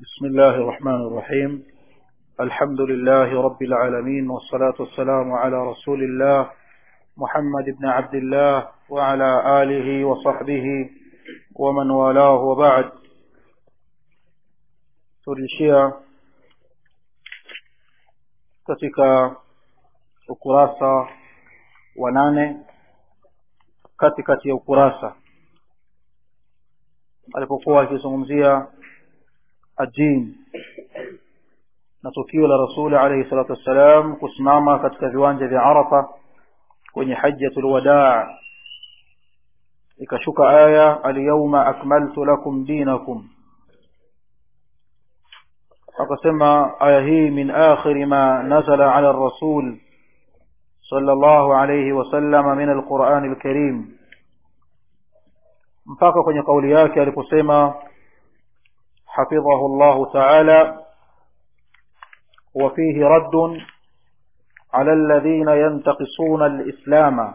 بسم الله الرحمن الرحيم الحمد لله رب العالمين والصلاة والسلام على رسول الله محمد بن عبد الله وعلى آله وصحبه ومن والاه وبعد tulishia katika ukurasa wa nane katikati ya ukurasa alipokuwa akizungumzia ajin na tukio la rasuli alayhi salatu wassalam kusimama katika viwanja vya arafa kwenye hajjatul wadaa ikashuka aya alyawma akmaltu lakum dinakum akasema aya hii min akhiri ma nazala ala rasul صلى الله عليه وسلم من القرآن الكريم mpaka kwenye kauli yake aliposema حفظه الله تعالى وفيه رد على الذين ينتقصون الإسلام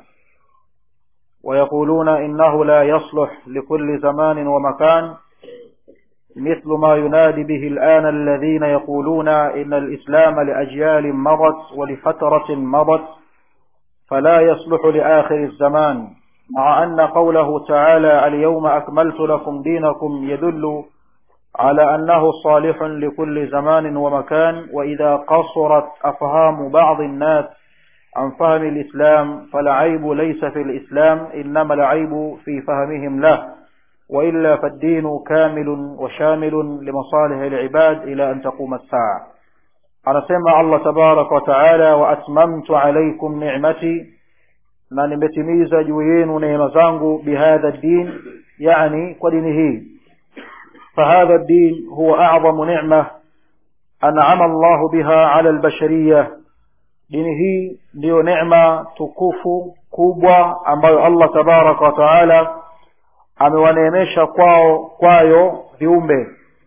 ويقولون إنه لا يصلح لكل زمان ومكان مثل ما ينادي به الآن الذين يقولون إن الإسلام لأجيال مضت ولفترة مضت فلا يصلح لآخر الزمان مع أن قوله تعالى اليوم أكملت لكم دينكم يدل على أنه صالح لكل زمان ومكان وإذا قصرت أفهام بعض الناس عن فهم الإسلام فالعيب ليس في الإسلام إنما العيب في فهمهم له وإلا فالدين كامل وشامل لمصالح العباد إلى أن تقوم الساعة anasema allah tabaraka wataala waatmamtu alaikum nicmati na nimetimiza juu yenu neema zangu bihadha ddin yani kwa dini hii fahadha ddin huwa acdamu nicma anama allahu biha ala albashariya dini hii ndiyo necma tukufu kubwa ambayo allah tabaraka wataala amewaneemesha kwao kwayo viumbe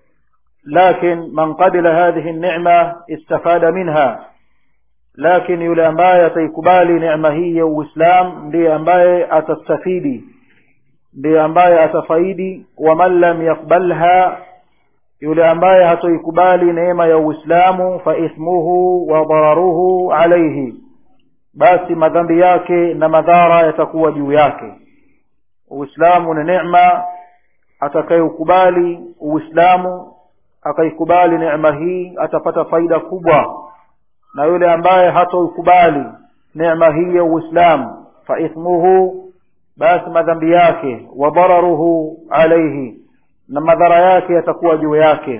لكن من قبل هذه النعمة استفاد منها لكن yule ambaye ataikubali neema hii ya uislam ndiye ambaye atastafidi ndiye ambaye atafaidi waman lam yakbalha yule ambaye hatoikubali neema ya uislamu faithmuhu wa dararuhu alaihi basi madhambi yake na madhara yatakuwa juu yake uislamu ni neema atakayeukubali uislamu akaikubali neema hii atapata faida kubwa na yule ambaye hatoikubali neema hii ya uislamu faithmuhu basi madhambi yake wa dararuhu alaihi na madhara yake yatakuwa juu yake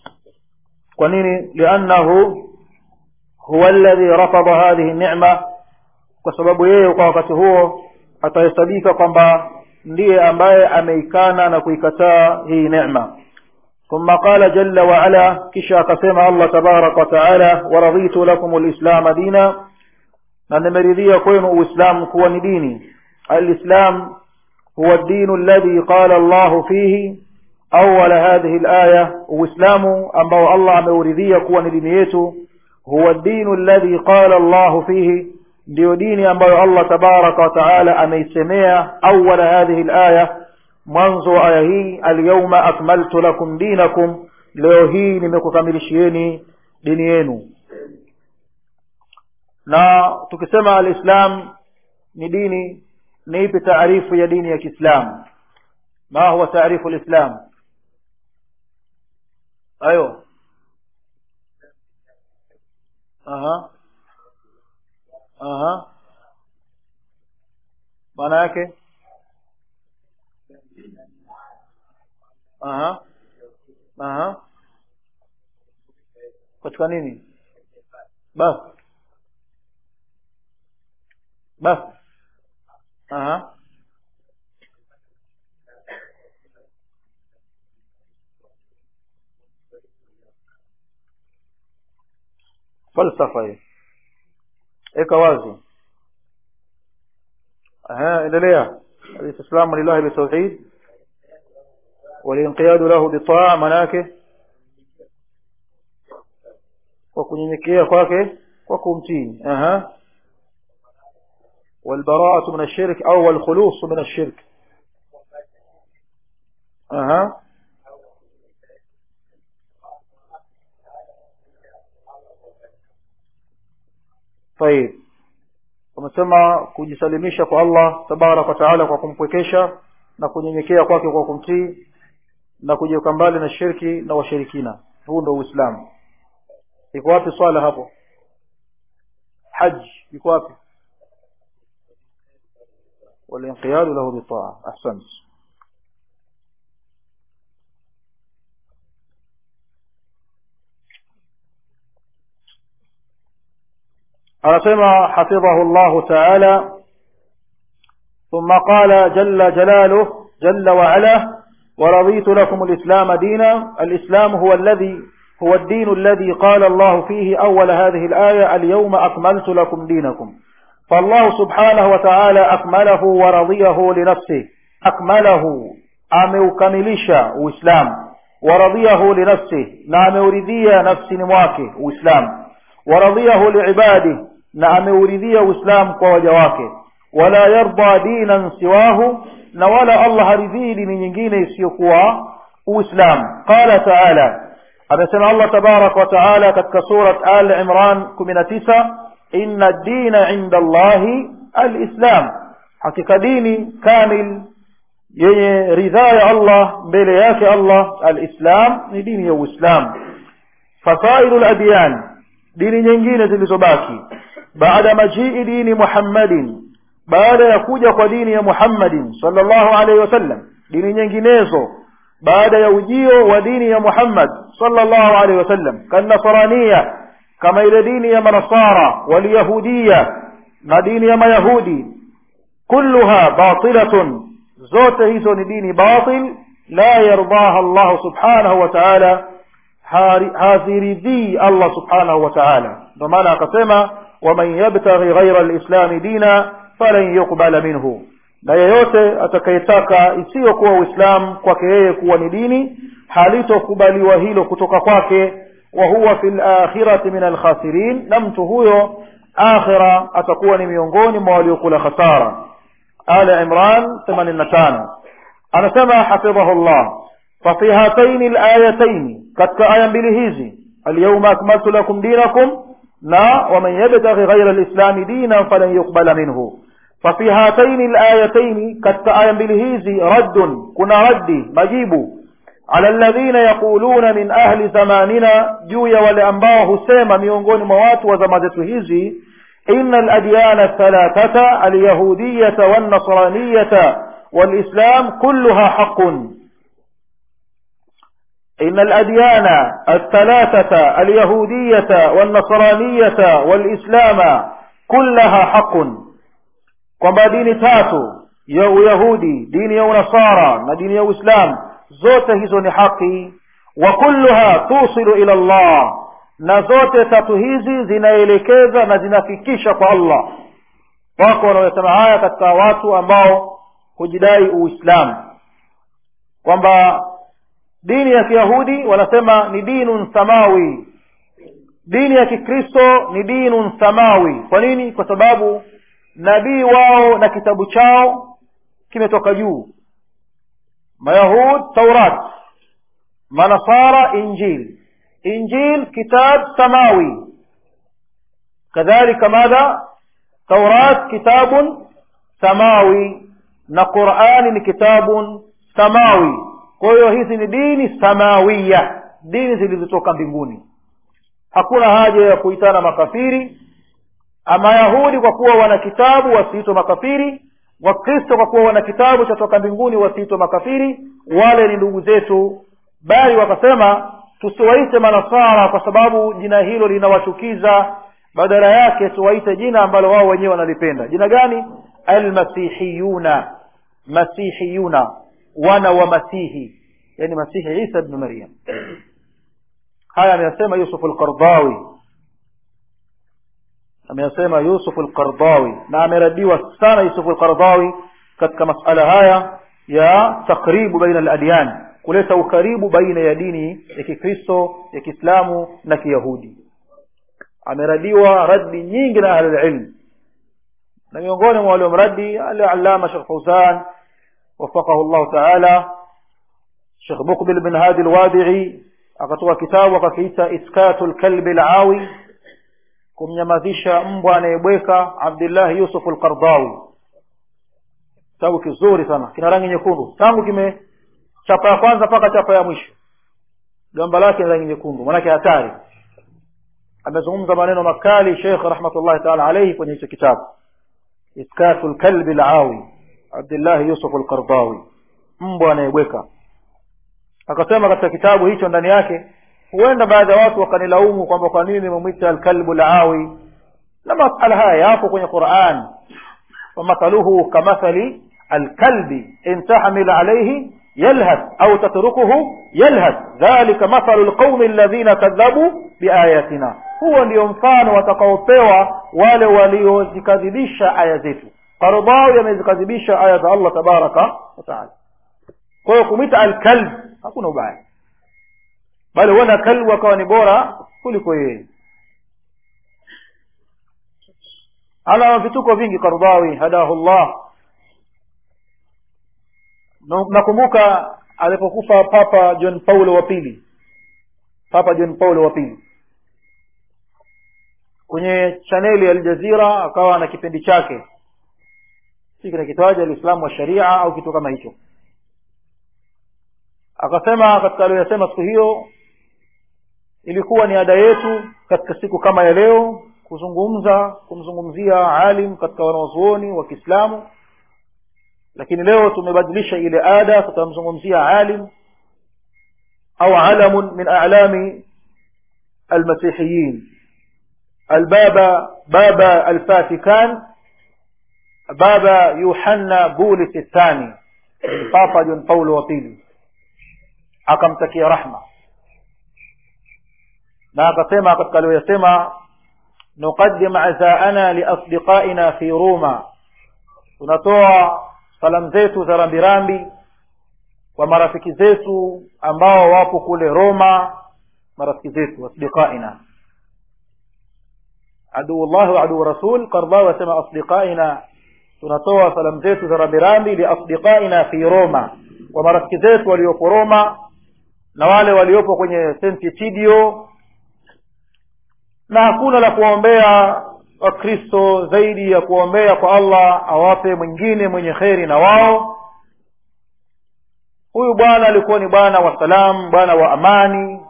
kwa nini liannahu huwa alladhi rafadha hadhihi nicma kwa sababu yeye kwa wakati huo atahesabika kwamba ndiye ambaye ameikana na kuikataa hii necma ثم قال جل وعلا كشا قسم الله تبارك وتعالى ورضيت لكم الإسلام دينا نمرضي كون إسلام كون ديني الإسلام هو الدين الذي قال الله فيه أول هذه الآية وإسلام أما الله مورذي كون دينيته هو الدين الذي قال الله فيه ndio dini ambayo allah tabaraka wataala ameisemea awala hadhihi laya mwanzo wa aya hii alyauma akmaltu lakum dinakum leo hii nimekukamilishieni dini yenu na tukisema alislam ni dini ni ipi taarifu ya dini ya kiislam ma huwa taarifu lislam ayo aha aha maana yake aha aha katika nini basi basi aha falsafa hiyo eka wazi aha endelea alislamu lillahi bitauhid والانقياد له بالطاعة manake kwa kunyenyekea kwake kwa kumtii aha والبراءة من الشرك أو الخلوص من الشرك أها طيب wamesema kujisalimisha kwa allah tabaraka wataala kwa kumpwekesha na kunyenyekea kwake kwa kumtii na kujiweka mbali na shirki na washirikina huu ndo uislamu iko wapi swala hapo haji iko wapi walinqiyadu lahu bitaa ahsant anasema hafidhahu llahu taala ثم قال جل جلاله جل وعلا ورضيت لكم الإسلام دينا الإسلام هو الذي هو الدين الذي قال الله فيه أول هذه الآية اليوم أكملت لكم دينكم فالله سبحانه وتعالى أكمله ورضيه لنفسه أكمله أموكملش وإسلام ورضيه لنفسه نعم أريدية نفسي نمواكه وإسلام ورضيه لعباده نعم أريدية وإسلام ووجواكه ولا يرضى دينا سواه نولا الله رذي من ينجين يسيقوا وإسلام قال تعالى أبسنا الله تبارك وتعالى كتك سورة آل عمران كمنا تسا إن الدين عند الله الإسلام حقيقة ديني كامل yenye ridhaa ya allah mbele yake allah alislam ni dini ya uislam fasairu ladyan dini nyingine zilizobaki baada majii dini muhammadin baada ya kuja kwa dini ya muhammadin salllahu alaihi wasallam dini nyinginezo baada ya ujio wa dini ya muhammad salllahu alaihi wasallam kannasarania kama ile dini ya manasara walyahudiya na dini ya mayahudi kulluha batilatun zote hizo ni dini batil la yardaha llahu subhanahu wa taala haziridhii allah subhanahu wa taala ndio maana akasema waman yabtaghi ghaira lislami dina falan yuqbala minhu na yeyote atakayetaka isiyokuwa uislamu kwake yeye kuwa ni dini halitokubaliwa hilo kutoka kwake wa huwa fi lakhirati min alkhasirin na mtu huyo akhira atakuwa ni miongoni mwa waliokula khasara ala imran 85 anasema hafidhahu llah fafi hataini layataini katika aya mbili hizi alyauma akmaltu lakum dinakum na waman yabtaghi ghaira lislami dina falan yuqbala minhu ففي هاتين الآيتين كالتآية بالهيزي رد كنا ردي مجيب على الذين يقولون من أهل زماننا جويا ولأنباه سيما ميونغون موات وزمادة هيزي إن الأديان الثلاثة اليهودية والنصرانية والإسلام كلها حق إن الأديان الثلاثة اليهودية والنصرانية والإسلام كلها حق kwamba dini tatu ya uyahudi dini ya unasara na dini ya uislam zote hizo ni haki wa kulluha tusilu ila llah na zote tatu hizi zinaelekeza na zinafikisha kwa allah wako wanaosema haya katika watu ambao hujidai uislamu kwamba dini ya kiyahudi wanasema ni dinun samawi dini ya kikristo ni dinun samawi kwa nini kwa sababu nabii wao na kitabu chao kimetoka juu mayahud taurat manasara injil injil kitab samawi kadhalika madha taurat kitabun samawi na qurani ni kitabun samawi kwa hiyo hizi ni dini samawiya dini zilizotoka mbinguni hakuna haja ya kuitana makafiri mayahudi kwa kuwa wana kitabu wasiitwe makafiri wakristo kwa kuwa wana kitabu cha toka mbinguni wasiitwe makafiri wale ni ndugu zetu bali wakasema tusiwaite manasara kwa sababu jina hilo linawachukiza badala yake tuwaite jina ambalo wao wenyewe wanalipenda jina gani almasihiyuna masihiyuna wana wa masihi yani masihi isa bnu maryam haya ameyasema yusuf alqardawi ameyasema yusuf alqardawi na ameradiwa sana yusuf alqardawi katika masala haya ya takribu baina aladyan kuleta ukaribu baina ya dini ya kikristo ya kiislamu na kiyahudi ameradiwa raddi nyingi na ahlulilm na miongoni mwa waliomradi alallama shekh fauzan wafaqahu llahu taala shekh mukbil bin hadi lwadii akatoa kitabu akakiita iskatu lkalbi lawi kumnyamazisha mbwa anayebweka abdillahi yusuf alqardawi kitabu kizuri sana kina rangi nyekundu tangu kime chapa ya kwanza mpaka chapa ya mwisho gamba lake ni rangi nyekundu manake hatari amezungumza maneno makali shekh rahmatullahi taala alaihi kwenye hicho kitabu iskatu lkalbi lawi abdillahi yusuf alqardawi mbwa anayebweka akasema katika kitabu hicho ndani yake huenda baadhi ya watu wakanilaumu kwamba kwa nini nimemwita alkalbu lawi na masala haya yapo kwenye quran ومثله كمثل الكلب إن تحمل عليه يلهث أو تتركه يلهث ذلك مثل القوم الذين كذبوا بآياتنا huo ndio mfano watakaopewa wale waliozikadhibisha aya zetu qardawi yamezikadhibisha aya za allah tabaraka wataala kwa hiyo kumwita alkalb hakuna ubaya bali huenda kalbu akawa ni bora kuliko yeye ana vituko vingi kardawi hadahu llah nakumbuka alipokufa papa john paulo wa pili papa john paulo wa pili kwenye chaneli ya aljazira akawa na kipindi chake si kinakitwaja alislamu wa sharia au kitu kama hicho akasema katika aliyoyasema siku hiyo ilikuwa ni ada yetu katika siku kama ya leo kuzungumza kumzungumzia alim katika wanawazuoni wa kiislamu lakini leo tumebadilisha ile ada tutamzungumzia alim au alamun min alami almasihiyin albaba baba alfatikan baba yuhanna bulis الثاني papa john paulo wa pili akamtakia rahma na akasema katika aliyoyasema nuqaddim azaana liasdiqaina fi ruma tunatoa salamu zetu za rambirambi kwa marafiki zetu ambao wapo kule roma marafiki zetu asdiqaina aduullahi wa aduu rasul kardawi wasema asdiqaina tunatoa salamu zetu za rambirambi liasdiqaina fi roma kwa marafiki zetu waliopo roma na wale waliopo kwenye senti tidio na hakuna la kuwaombea wakristo zaidi ya kuwaombea kwa allah awape mwingine mwenye kheri na wao huyu bwana alikuwa ni bwana wa salam bwana wa amani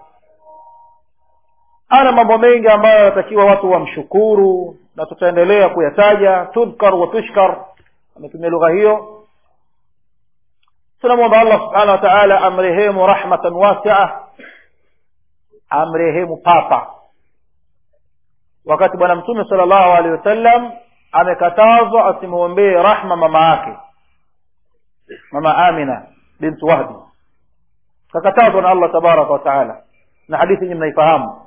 ana mambo mengi ambayo yanatakiwa watu wamshukuru na tutaendelea kuyataja tudhkar wa tushkar ametumia lugha hiyo tunamwomba allah subhanahu wa taala amrehemu rahmatan wasia amrehemu papa wakati bwana mtume sala llahu alehi wasallam amekatazwa asimwombee rahma mama yake mama amina bintu wahbi kakatazwa na allah tabaraka wataala na hadithi nyi mnaifahamu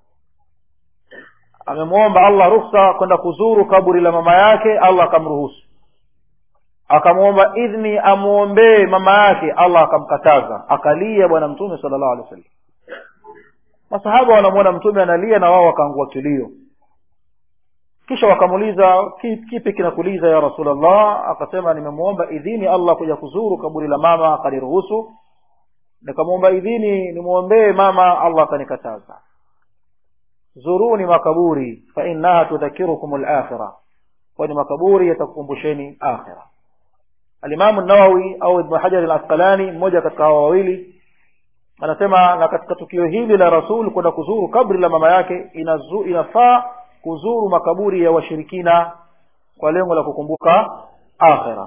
amemwomba allah ruksa kwenda kuzuru kaburi la mama yake allah akamruhusu akamwomba idhni amwombee mama yake allah akamkataza akalia bwana mtume sala llahu alehi wasallam masahaba wanamwona mtume analia na wao wakaangua kilio kisha wakamuuliza kipi kinakuliza ya rasulllah akasema nimemwomba idhini allah kuja kuzuru kaburi la mama akaniruhusu nikamwomba idhini nimwombee mama allah akanikataza zuruni makaburi fainaha tudhakirukum lakhira kwani makaburi yatakukumbusheni akhira alimamu nawawi au ibnu hajari alasqalani mmoja katika hawa wawili anasema na katika tukio hili la rasul kwenda kuzuru kabri la mama yake inazu, inafaa kuzuru makaburi ya washirikina kwa lengo la kukumbuka akhira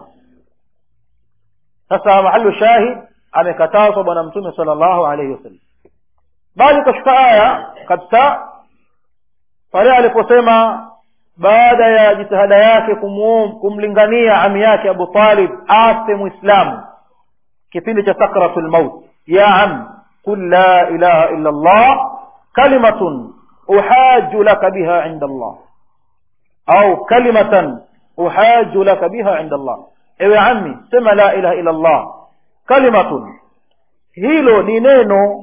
sasa mahalu shahid amekatazwa bwana mtume sala llahu alaihi wasallam bali kashuka aya kabisa pale aliposema baada ya jitihada yake kumuum, kumlingania ami yake abu talib afe mwislamu kipindi cha sakratu lmaut ya am qul la ilaha illa llah kalimatun uhaju laka biha inda allah au kalimatan uhaju laka biha inda allah ewe ami sema la ilaha illa llah kalimatun hilo ni neno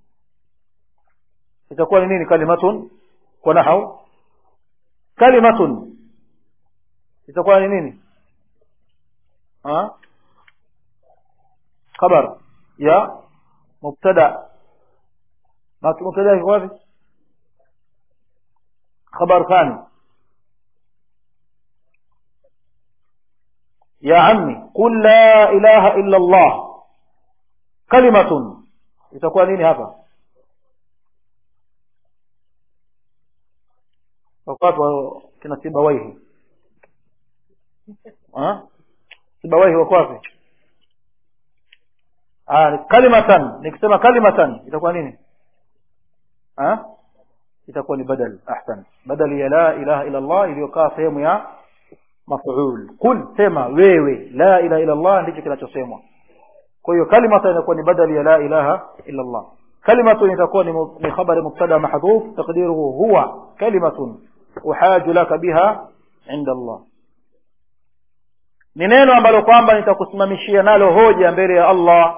itakuwa ni nini kalimatun kwa nahau kalimatun itakuwa ni nini ha? khabar ya mubtada mubtada iko wapi khabar thani ya ammi qul la ilaha illa allah kalimatun itakuwa nini hapa wakati wa kina sibawaihi Ha? sibawaihi wako wapi Ah, kalimatan nikisema kalimatan itakuwa nini ha? itakuwa ni badal ahsan badali ya la ilaha illa allah iliyokaa sehemu ya maf'ul qul sema wewe la ilaha illa allah ndicho kinachosemwa kwa hiyo kalimatan inakuwa ni badali ya la ilaha illa allah kalimatun itakuwa ni mu- ni khabari mubtada mahdhuf taqdiruhu huwa kalimatun uhaju laka biha inda allah ni neno ambalo kwamba nitakusimamishia nalo hoja mbele ya allah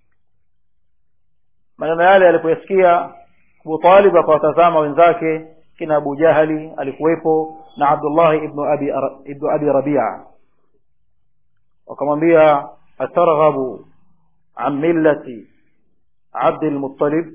maneno yale alipoyasikia Abu Talib akawatazama wenzake kina Abu Jahali alikuwepo na Abdullah ibn Abi ibn Abi Rabi'a wakamwambia atarghabu an millati Abd al-Muttalib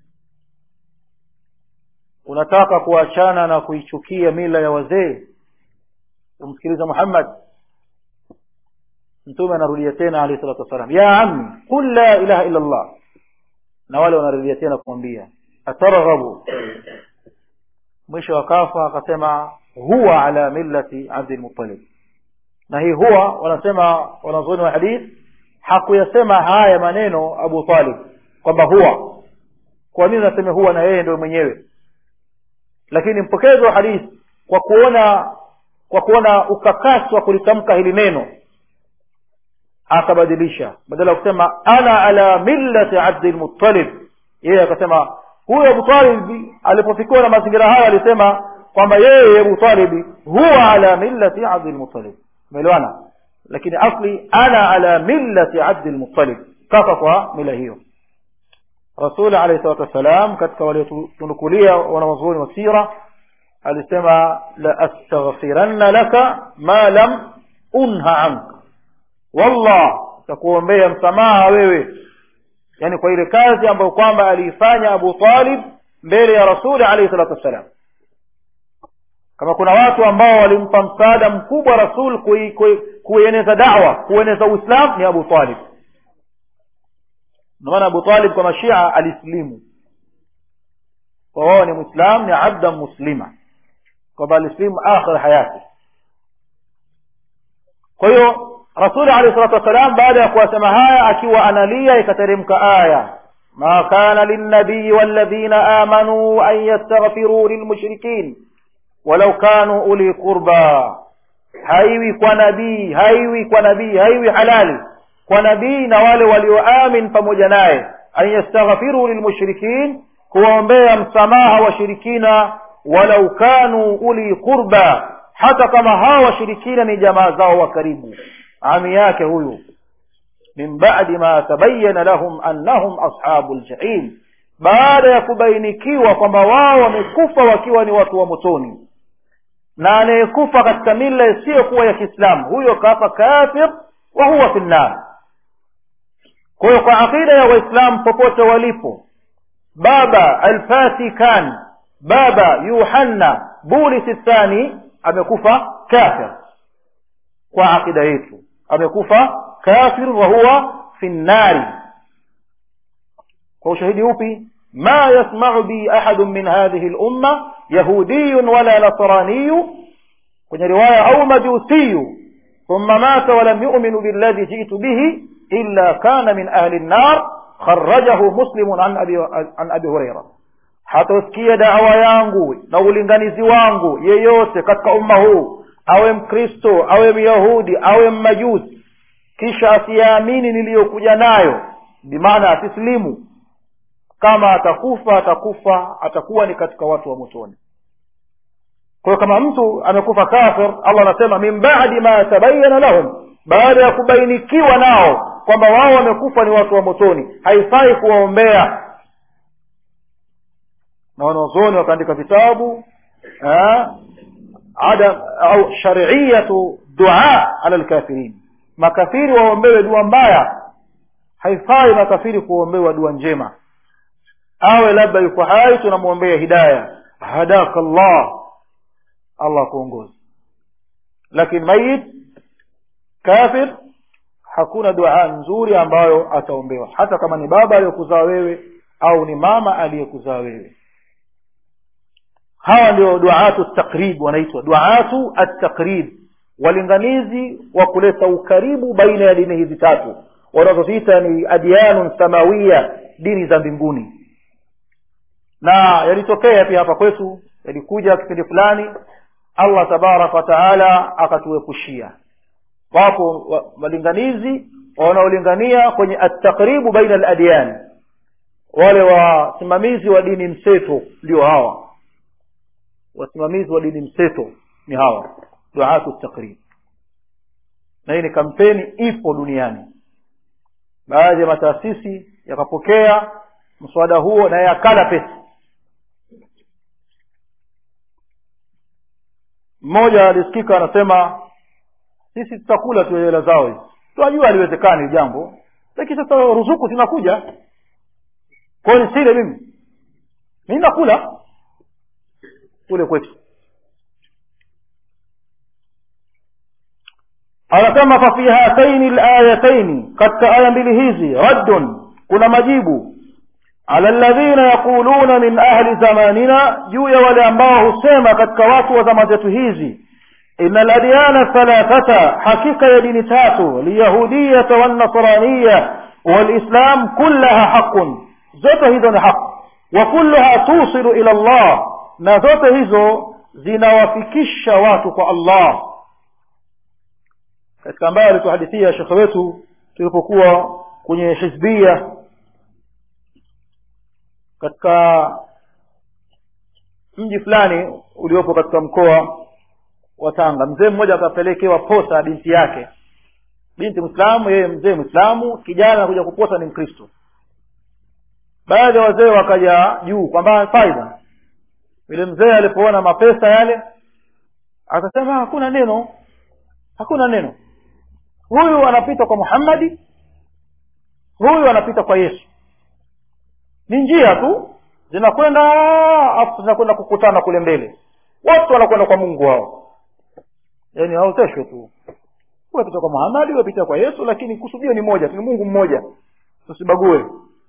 unataka kuachana na kuichukia mila ya wazee umsikiliza Muhammad mtume anarudia tena alayhi salatu wasalam ya ammi qul la ilaha illa Allah na wale wanarudia tena kumwambia atarghabu mwisho akafa akasema huwa ala millati Abdul Muttalib na hii huwa wanasema wanazuoni wa hadith hakuyasema haya maneno Abu Talib kwamba huwa kwa nini nasema huwa na yeye ndio mwenyewe lakini mpokezi wa hadith kwa kuona kwa kuona ukakasi wa kulitamka hili neno akabadilisha badala ya kusema ana ala millati Abdul Muttalib yeye akasema huyo Abu Talib alipofikiwa na mazingira haya alisema kwamba yeye Abu Talib huwa ala millati Abdul Muttalib umeelewana lakini asli ana ala millati Abdul Muttalib kaka kwa mila hiyo Rasul alayhi salatu wasalam katika waliotunukulia wanawazuoni wa sira alisema la astaghfiranna laka ma lam unha anka wallah takuombea msamaha wewe yani kwa ile kazi ambayo kwamba aliifanya Abu Talib mbele ya Rasuli alayhi salatu wassalam kama kuna watu ambao walimpa msaada mkubwa Rasul kui- kui- kueneza da'wa kueneza Uislamu ni Abu Talib ndio maana Abu Talib kwa mashia alislimu kwa wao ni Muislam ni abda muslima kwamba alislimu akhir hayati kwa hiyo rasuli alayhi salatu wassalam baada ya kuwasema haya akiwa analia ikateremka aya ma kana linnabii walladhina amanu an yastaghfiru lilmushrikin walau kanu uli qurba haiwi kwa nabii haiwi kwa nabii haiwi halali kwa nabii na wale walioamin pamoja naye an yastaghfiru lilmushrikin kuwaombea msamaha washirikina walau kanu uli qurba hata kama hawa washirikina ni jamaa zao wa karibu ami yake huyu min ba'di ma tabayyana lahum annahum ashabul jahim baada ya kubainikiwa kwamba wao wamekufa wakiwa ni watu wa motoni na anayekufa katika mila isiyokuwa ya Kiislamu huyo kafa kafir wa huwa fi nnar kwa hiyo kwa akida ya waislamu popote walipo baba alfatikan baba yuhanna bulisi thani amekufa kafir kwa akida yetu amekufa kafir wa huwa fi nnari kwa ushahidi upi ma yasma'u bi ahadun min hadhihi al-umma yahudiyyun wala nasraniyu kwenye riwaya au majusiyu thumma mata wa lam yu'minu billadhi ji'tu bihi illa kana min ahli an-nar kharrajahu muslimun an abi an abi hurairah hatosikia dawa yangu na ulinganizi wangu yeyote katika umma huu awe mkristo awe myahudi awe mmajusi kisha asiyaamini niliyokuja nayo bimaana asislimu kama atakufa atakufa atakuwa ni katika watu wa motoni kwa hiyo kama mtu amekufa kafir allah anasema min badi ma tabayana lahum baada ya kubainikiwa nao kwamba wao wamekufa ni watu wa motoni haifai kuwaombea na wanazuoni wakaandika vitabu eh, adam au shariyatu dua ala lkafirin makafiri waombewe dua mbaya haifai makafiri kuombewa dua njema awe labda yuko hai tunamwombea hidaya hadaka llah allah akuongoze lakini mayit kafir hakuna dua nzuri ambayo ataombewa hata kama ni baba aliyokuzaa wewe au ni mama aliyekuzaa wewe hawa ndio duatu takrib wanaitwa duatu atakrib walinganizi wa kuleta ukaribu baina ya dini hizi tatu wanazoziita ni adyanun samawiya dini za mbinguni na yalitokea pia hapa kwetu yalikuja kipindi fulani allah tabaraka wataala akatuepushia wapo walinganizi wanaolingania kwenye attakribu baina aladyan wale wasimamizi wa dini mseto ndio hawa wasimamizi wa dini mseto ni hawa duatu takrib na hii ni kampeni ipo duniani baadhi ya mataasisi yakapokea mswada huo na yakala pesa mmoja alisikika anasema sisi tutakula tu hela zao hizi tunajua haliwezekani jambo lakini sasa ruzuku zinakuja kwayo nisile mimi mi nakula kule kwetu anasema fafi hataini layataini katika aya mbili hizi raddun kuna majibu ala ladhina yaquluna min ahli zamanina juu ya wale ambao husema katika watu wa zama zetu hizi ina ladyana thalathata hakika ya dini tatu lyahudiyata walnasraniya walislam kullaha haqun zote hizo ni haq wa kulluha tusilu ila llah na zote hizo zinawafikisha watu kwa allah katika ambayo alituhadithia shekhe wetu tulipokuwa kwenye hizbia katika mji fulani uliopo katika mkoa wa tanga mzee mmoja akapelekewa posa binti yake binti mwislamu yeye mzee mwislamu kijana anakuja kuposa ni mkristo baadhi ya wazee wakaja juu kwamba faida yule mzee alipoona mapesa yale akasema hakuna neno hakuna neno huyu anapita kwa muhammadi huyu anapita kwa yesu ni njia tu zinakwenda afu zinakwenda kukutana kule mbele watu wanakwenda kwa mungu wao yaani haoteshwe tu wapita kwa muhamadi wapita kwa yesu lakini kusudio ni moja ni mungu mmoja tusibague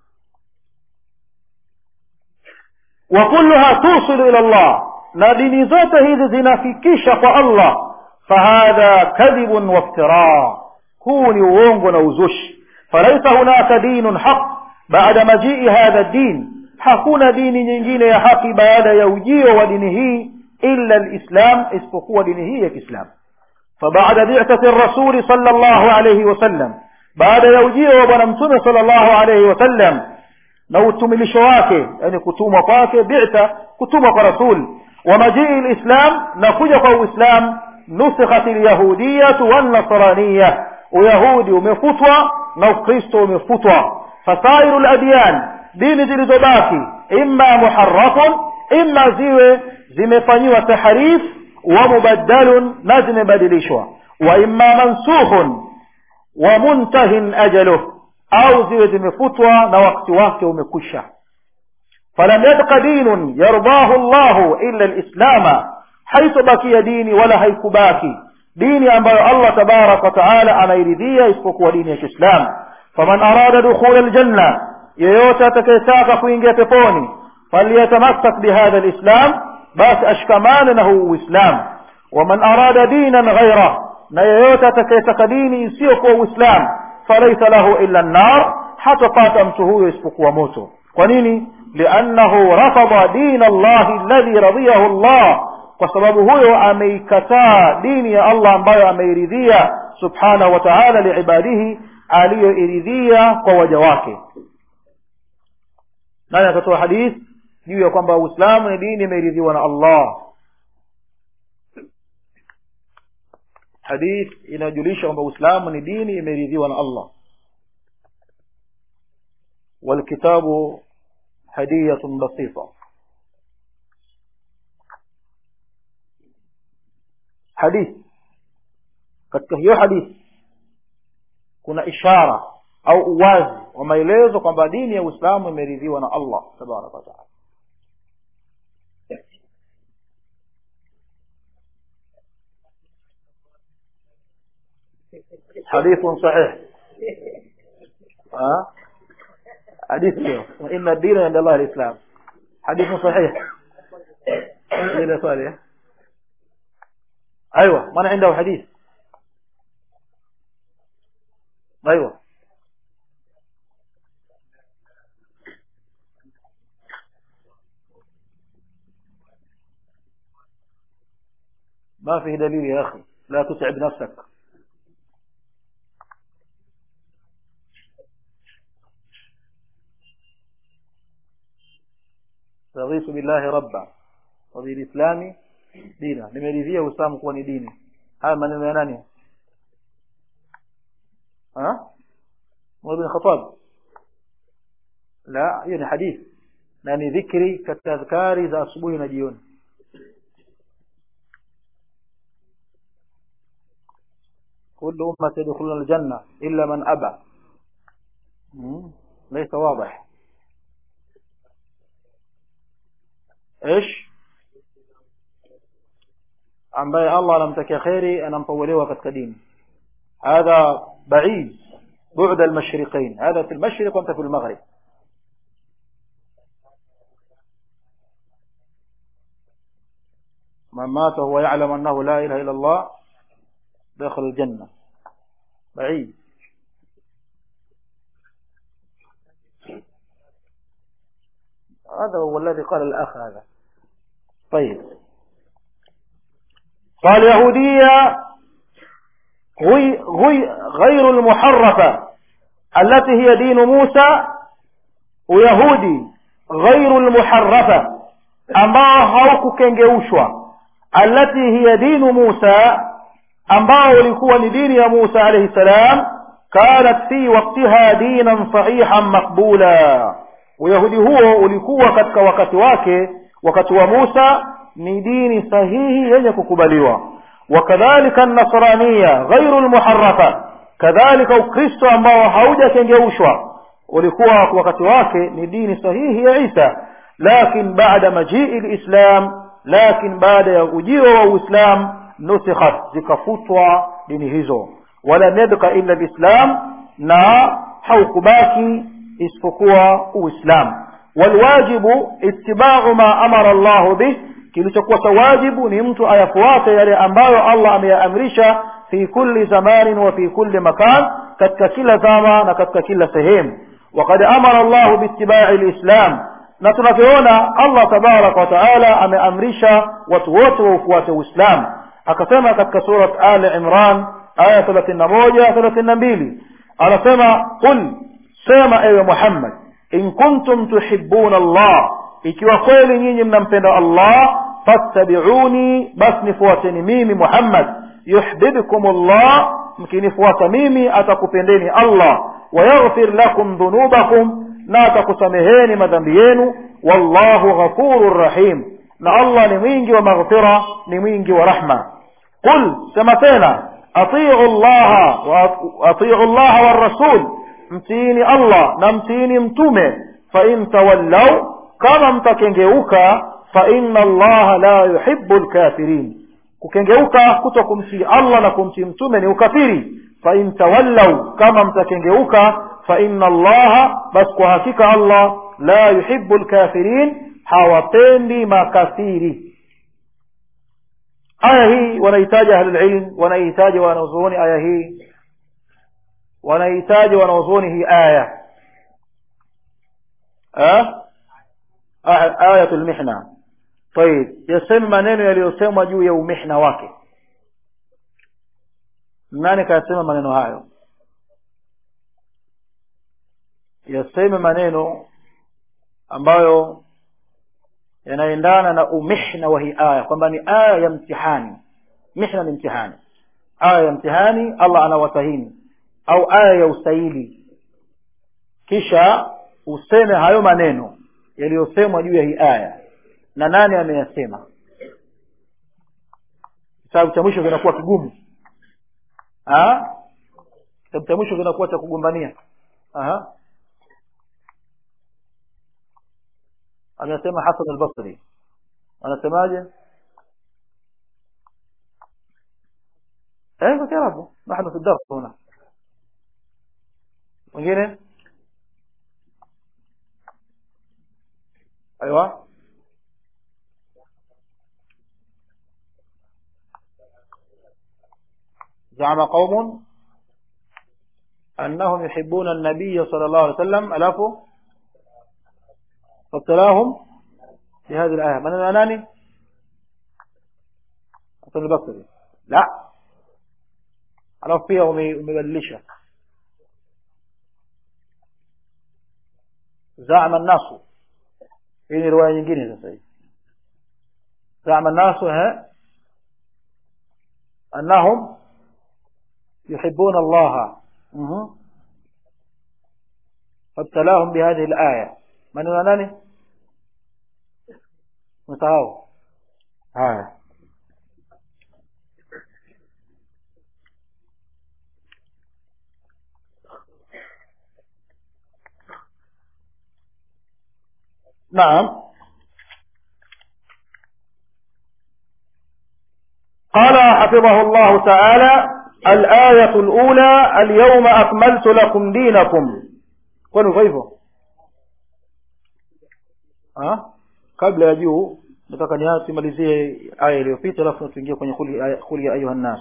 wa kulluha tusilu ila llah na dini zote hizi zinafikisha kwa allah fahadha kadhibun waftiraa huu ni uongo na uzushi falaisa hunaka dinun haq baada majii hadha din hakuna dini nyingine ya haki baada ya ujio wa dini hii illa lislam isipokuwa dini hii ya kiislamu فبعد بعثة الرسول صلى الله عليه وسلم بعد يوجيه وبنا متومة صلى الله عليه وسلم نوتم لشواك يعني كتومة قاك بعثة كتومة رسول ومجيء الإسلام نخجق الإسلام نسخت اليهودية والنصرانية ويهودي ومفتوى نوكريستو ومفتوى فسائر الأديان دين zilizobaki imma muharrafun imma ziwe zimefanyiwa tahrif wa mubaddalun na zimebadilishwa wa imma mansukhun wa muntahin ajaluh au ziwe zimefutwa na wakati wake umekwisha falam yabqa dinun yardahu llahu illa lislama haitobakia dini wala haikubaki dini ambayo allah tabaraka wataala anairidhia isipokuwa dini ya kiislam faman arada dukhula ljanna yeyote atakayetaka kuingia peponi falyatamassak bihadha lislam basi ashikamane na huu uislam waman arada dinan ghaira na yeyote atakayetaka dini isiyokuwa uislam falaisa lahu illa nnar hatapata mtu huyo isipokuwa moto kwa nini liannahu rafada dina llahi alladhi radiyahu llah kwa sababu huyo ameikataa dini ya allah ambayo ameiridhia subhanahu wa taala liibadihi aliyoiridhia kwa waja wake nani akatoa hadith juu ya kwamba uislamu ni dini imeridhiwa na allah hadith inayojulisha kwamba uislamu ni dini imeridhiwa na allah والكتاب هدية بسيطة حديث katika hiyo hadithi kuna ishara au uwazi wa maelezo kwamba dini ya uislamu imeridhiwa na allah tabaraka wataala hadithun sahih ها حديث إن الدين عند الله الإسلام حديث صحيح إلى صالح أيوة من عنده حديث أيوة ما فيه دليل يا أخي لا تتعب نفسك raditu billahi rabba wa bilislami dina nimeridhia uislamu kuwa ni dini haya maneno ya nani ha Umar bin Khattab la hiyo ni hadith na ni dhikri katika adhkari za asubuhi na jioni كل أمة يدخلون الجنة إلا من أبى ليس واضح ايش ambaye Allah anamtakia kheri anampawelewa katika dini hadha baid بعد المشرقين هذا في المشرق وانت في المغرب من مات وهو يعلم انه لا اله الا الله داخل الجنه بعيد هذا هو الذي قال الأخ هذا طيب قال يهودية غي غي غير المحرفة التي هي دين موسى ويهودي غير المحرفة ambao haukukengeushwa alati hiya dinu musa ambao ulikuwa ni dini ya musa alayhi salam kanat fi waktiha dinan sahihan maqbula uyahudi huo ulikuwa katika wakati wake wakati wa musa ni dini sahihi yenye kukubaliwa wakadhalika nasraniya ghairu lmuharafa kadhalika ukristo ambao haujakengeushwa ulikuwa wakati wake ni dini sahihi ya isa lakin baada majii lislam lakin baada ya ujio wa uislam nusikhat zikafutwa dini hizo walam yabqa illa lislam na haukubaki isipokuwa uislamu walwajibu itibau ma amara llahu bih kilichokuwa cha wajibu ni mtu ayafuate yale ambayo allah ameyaamrisha fi kulli zamanin wa fi kulli makan katika kila zama na katika kila sehemu وقد أمر الله باتباع الإسلام na tunavyoona allah tabaraka wataala ameamrisha watu wote waufuate uislamu akasema katika surat ali imran aya thelathini na moja thelathini na mbili anasema qul sema ewe muhammad in kuntum tuhibuna allah ikiwa kweli nyinyi mnampenda allah fattabiuni basi nifuateni mimi muhammad yuhbibkum llah mkinifuata mimi atakupendeni allah wayaghfir lakum dhunubakum na atakusameheni madhambi yenu wallahu ghafurur rahim na allah ni mwingi wa maghfira ni mwingi wa rahma qul sema tena atiu llaha atiu llaha warasul mtiini allah na mtiini mtume fain tawallau kama mtakengeuka faina allaha la yuhibu lkafirin kukengeuka kuto kumtii allah na kumtii mtume ni ukafiri fain tawallau kama mtakengeuka faina allaha basi kwa hakika allah la yuhibu lkafirin hawapendi makafiri aya hii wanahitaji ahlulilm wanahitaji wanazuoni aya hii wanahitaji wanazuoni hii aya ayatu lmihna طيب yaseme maneno yaliyosemwa juu ya umihna wake nani kayasema maneno hayo yaseme maneno ambayo yanaendana na umihna wa hii aya kwamba ni aya ya mtihani mihna ni mtihani aya ya mtihani allah anawatahini au aya ya usaili kisha useme hayo maneno yaliyosemwa juu ya hii aya na nani ameyasema kitabu cha mwisho kinakuwa kigumu kitabu cha mwisho kinakuwa cha kugombania amesema hasan albasri anasemaje ايوه كده نحن في الدرس هنا mwingine ايوه زعم قوم أنهم يحبون النبي صلى الله عليه وسلم ألافوا فابتلاهم بهذه الآية من الأناني حسن البصري لا alafu pia umebadilisha zama nasu hii ni riwaya nyingine sasa hivi zama nasu annahum yuhibuna allaha فابتلاهم بهذه الآية من هو ناني متهاو هاي نعم قال حفظه الله تعالى الآية الأولى اليوم أكملت لكم دينكم kwani kwa hivyo kabla ya juu nataka niatimalizie aya iliyopita alafu tuingie kwenye kuli ya ayuha nnas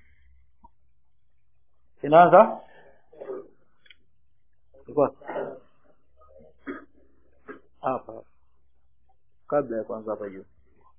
inaanza hapa kabla ya kwanza hapa juu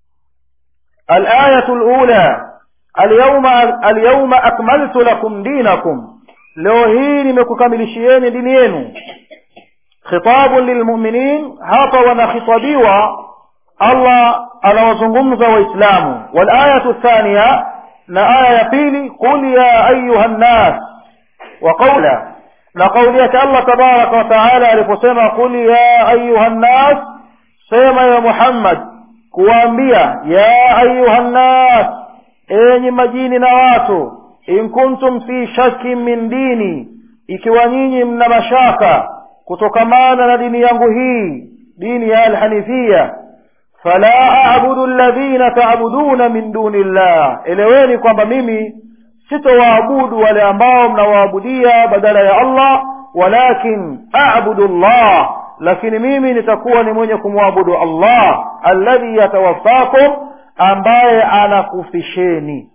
الآية الأولى اليوم اليوم أكملت لكم دينكم leo hii nimekukamilishieni dini yenu khitabun lilmuminin hapa wanakhitabiwa allah anawazungumza waislamu walayatu thania na aya ya pili qul ya ayuha nnas wa qaula na kauli yake allah tabaraka wataala aliposema qul ya ayuha nnas sema ya muhammad kuwaambia ya ayuha nnas enyi majini na watu in kuntum fi shakkin min dini ikiwa nyinyi mna mashaka kutokamana na dini yangu hii dini ya alhanifia fala abudu alladhina taabuduna min duni llah eleweni kwamba mimi sitowaabudu wale ambao mnawaabudia badala ya allah walakin abudu llah lakini mimi nitakuwa ni mwenye kumwabudu allah alladhi yatawaffakum ambaye anakufisheni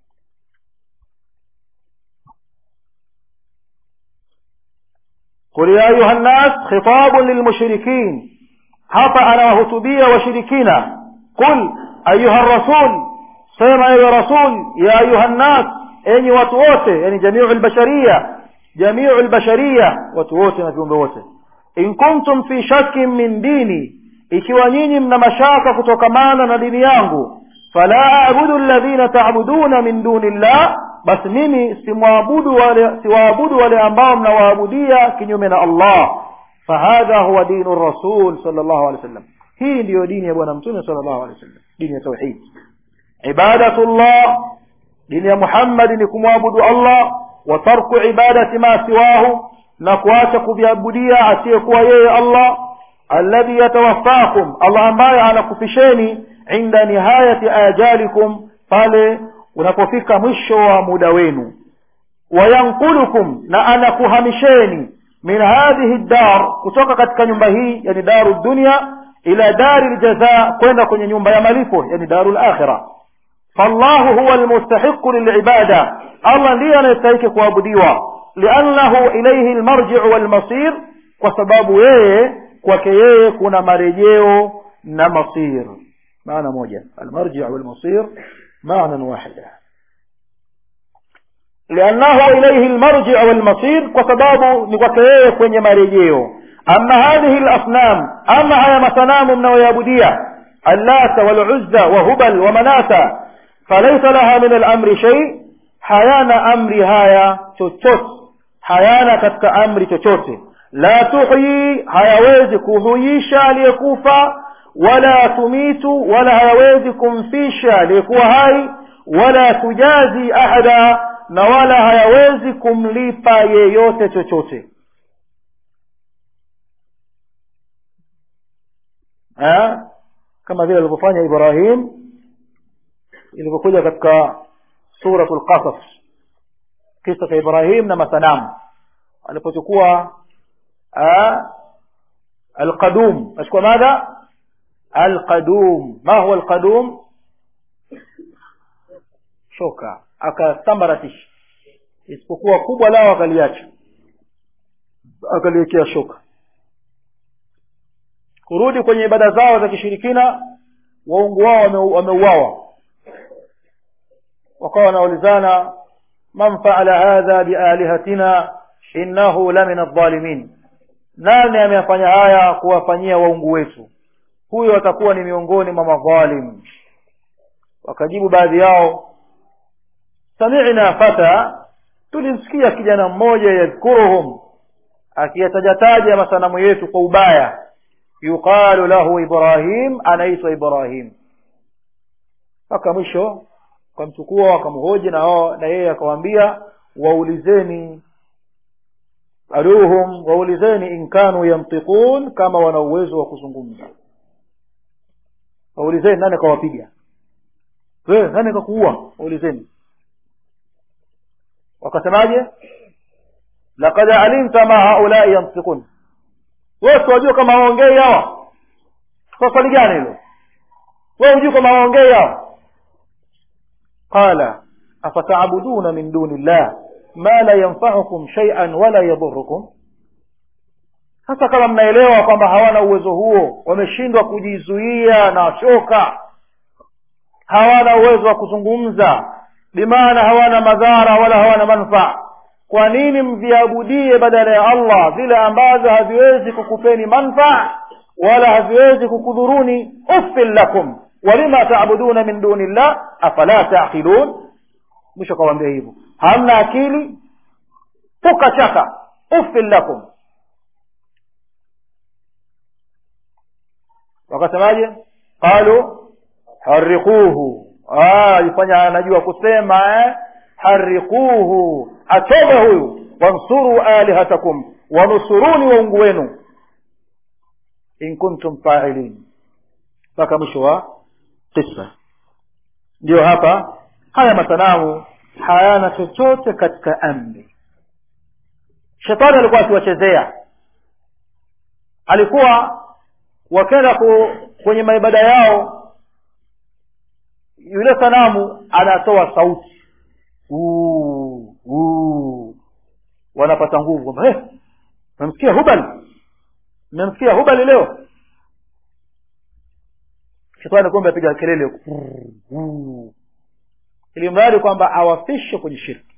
قل يا أيها الناس خطاب للمشركين hapa anawahutubia washirikina qul ayuha rasul sema ewe rasul ya ayuha nnas enyi watu wote yani jamiu lbashariya jamiu lbashariya watu wote na viumbe wote in kuntum fi shakkin min dini ikiwa nyinyi mna mashaka kutokamana na dini yangu fala abudu alladhina taabuduna min duni llah basi mimi simwabudu wale siwaabudu wale ambao mnawaabudia kinyume na allah fahadha huwa dinu rasul sallallahu alaihi wasallam hii ndiyo dini ya bwana mtume sallallahu alaihi wasallam dini ya tauhid ibadatullah dini ya muhammadi ni kumwabudu allah wa tarku ibadati ma siwahu na kuacha kuviabudia asiyekuwa yeye allah alladhi yatawaffakum allah ambaye anakufisheni inda nihayati ajalikum pale unapofika mwisho wa muda wenu wayankulukum na anakuhamisheni min hadhihi dar kutoka katika nyumba hii yani daru dunya ila dari ljaza kwenda kwenye nyumba ya malipo yani daru lakhira fallahu huwa lmustahiqu lilibada allah ndiye anayestahiki kuabudiwa liannahu ilaihi lmarjiu walmasir kwa sababu yeye kwake yeye kuna marejeo na masir maana moja almarjiu walmasir maana wahida لأنه إليه المرجع والمصير وسبابه نقطيه kwenye marejeo أما هذه الأصنام أما هي مسنام من ويابدية اللات والعزى وهبل ومناة فليس لها من الأمر شيء حيانا أمر هايا تشوت حيانا كتك أمر تشوت لا تحيي hayawezi kuhuisha aliyekufa wala tumitu wala hayawezi kumfisha aliyekuwa hai wala tujazi ahada na wala hayawezi kumlipa yeyote chochote ha? kama vile alivyofanya ibrahim ilivyokuja katika suratu lqasas kisa cha ibrahim na masanamu alipochukua alqadum achukua madha alqadum ma huwa alqadum shoka akasambaratisha isipokuwa kubwa lao akaliacha akaliwekea shoka kurudi kwenye ibada zao za kishirikina waungu wao wameuawa wakawa wanaulizana man faala hadha bialihatina innahu la min aldhalimin nani ameyafanya haya kuwafanyia waungu wetu huyo atakuwa ni miongoni mwa madhalim wakajibu baadhi yao samina fata tulimsikia kijana mmoja yadhkuruhum akiyatajataja masanamu yetu kwa ubaya yuqalu lahu ibrahim anaitwa ibrahim mpaka mwisho wakamchukua wakamhoji na wao na yeye akawaambia waulizeni aluhum waulizeni in kanu yantiqun kama wana uwezo wa kuzungumza waulizeni nani akawapiga wewe nani kakuua waulizeni wakasemaje laqad alimta ma haulai yantiqun wewe wajua kama waongei hawa kwa swali gani hilo wewe hujui kama waongei hawa qala afata'buduna min duni llah ma la yanfa'ukum shay'an wala yadhurrukum sasa kama mnaelewa kwamba hawana uwezo huo wameshindwa kujizuia na shoka hawana uwezo wa kuzungumza bimaana hawana madhara wala hawana manfaa kwa nini mviabudie badala ya allah vile ambavyo haviwezi kukupeni manfaa wala haviwezi kukudhuruni uffin lakum walima taabuduna min duni llah afala taqilun mwisho akawambia hivyo hamna akili puka chaka uffin lakum wakasemaje qalu hariquhu alifanya anajua kusema eh? hariquhu achome huyu wansuru alihatakum wanusuruni waungu wenu in kuntum failin mpaka mwisho wa kisa ndiyo hapa haya masanamu hayana chochote katika amri shetani alikuwa akiwachezea alikuwa wakenda kwenye maibada yao yule sanamu anatoa sauti uu, uu. wanapata nguvu kwamba hey, memsikia hubal memsikia hubali leo shetani kumbe apiga kelele ili mradi kwamba awafishe kwenye shirki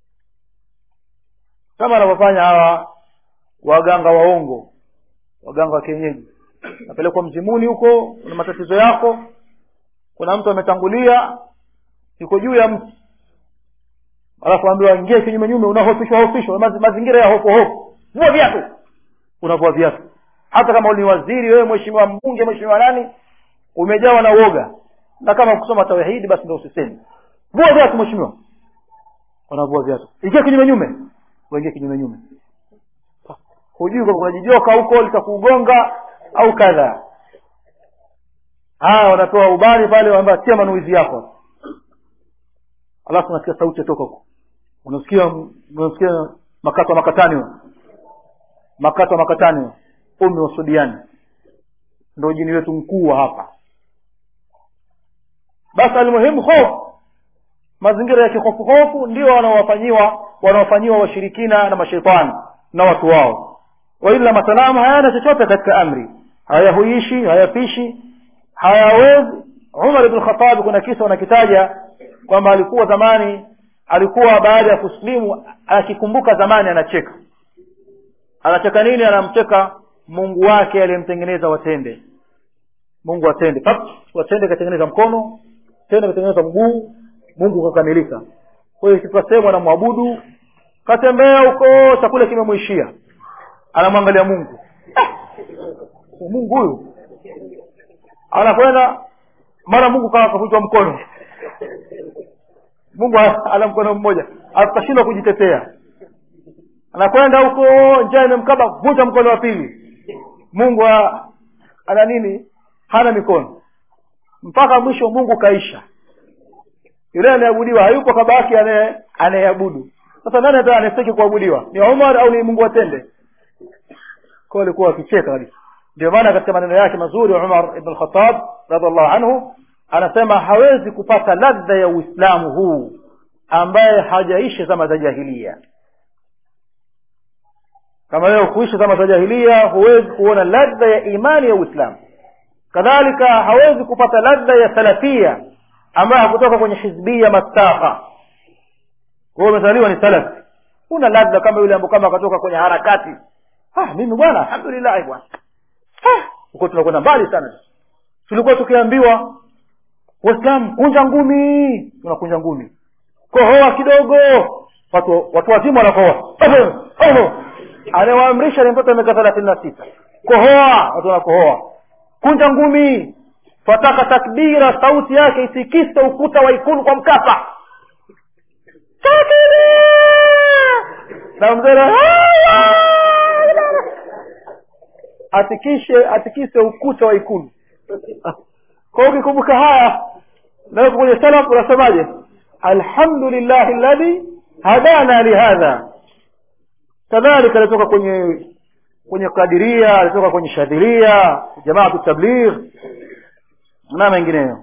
kama anavyofanya hawa waganga waongo waganga wa kienyeji napelekwa mzimuni huko kuna matatizo yako kuna mtu ametangulia yuko juu ya mti alafu ambiwa ingie kinyume nyume unahofishwa hofishwa mazingira ya hofu hofu vua viatu unavua viatu hata kama ni waziri wewe mheshimiwa mbunge mheshimiwa nani umejawa na uoga na kama kusoma tauhidi basi ndo usisemi vua viatu mheshimiwa wanavua viatu ingia kinyume nyume waingie kinyume nyume hujui kwamba kuna jijoka huko litakugonga au kadha haya wanatoa ubani pale wanaambia tia manuizi yako alafu unasikia sauti toka huko unasikia unasikia makato makatani makato makatani umi wa sudiani ndo jini wetu mkuu wa hapa basi almuhimu hofu mazingira ya kihofuhofu ndio wanaowafanyiwa wanaofanyiwa washirikina na mashetani na watu wao waila masanamu hayana chochote katika amri hayahuishi hayafishi hayawezi umar ibn khatabi kuna kisa wanakitaja kwamba alikuwa zamani alikuwa baada ya kusilimu akikumbuka zamani anacheka anacheka nini anamcheka mungu wake aliyemtengeneza watende mungu watende watende katengeneza mkono tende katengeneza mguu mungu kakamilika kwa hiyo ikifika sehemu anamwabudu katembea huko chakula kimemwishia anamwangalia mungu mungu huyu anakwenda mara mungu kawa kavunjwa mkono mungu ana mkono mmoja akashindwa kujitetea anakwenda huko njaa imemkaba vunja mkono wa pili mungu ana nini hana mikono mpaka mwisho mungu kaisha yule anayeabudiwa hayupo kabaki anayeabudu sasa nani hata anastaki kuabudiwa ni umar au ni mungu watende kwa alikuwa wakicheka kabisa ndio maana katika maneno yake mazuri umar ibn khattab radiallahu anhu anasema hawezi kupata ladha ya uislamu huu ambaye hajaishi zama za jahilia kama leo kuishi zama za jahilia huwezi kuona ladha ya imani ya uislamu kadhalika hawezi kupata ladha ya salafia ambayo hakutoka kwenye hizbia mastaka wewe umezaliwa ni salafi una ladha kama yule ambaye kama akatoka kwenye harakati ah mimi bwana alhamdulillah bwana ah uko tunakwenda mbali sana tulikuwa tukiambiwa waislamu kunja ngumi tunakunja ngumi kohoa kidogo watu watu wazima wanakohoa anawaamrisha ni mtoto miaka thelathini na sita kohoa watu wanakohoa kunja ngumi twataka takbira sauti yake itikise ukuta wa ikulu kwa mkapa na mzee atikishe atikise ukuta wa ikulu kwa ukikumbuka haya naweko kwenye salaf unasemaje alhamdulillahi alladhi hadana lihadha kadhalika alitoka kwenye kwenye kadiria alitoka kwenye shadhiria jamaatu tabligh na mengineyo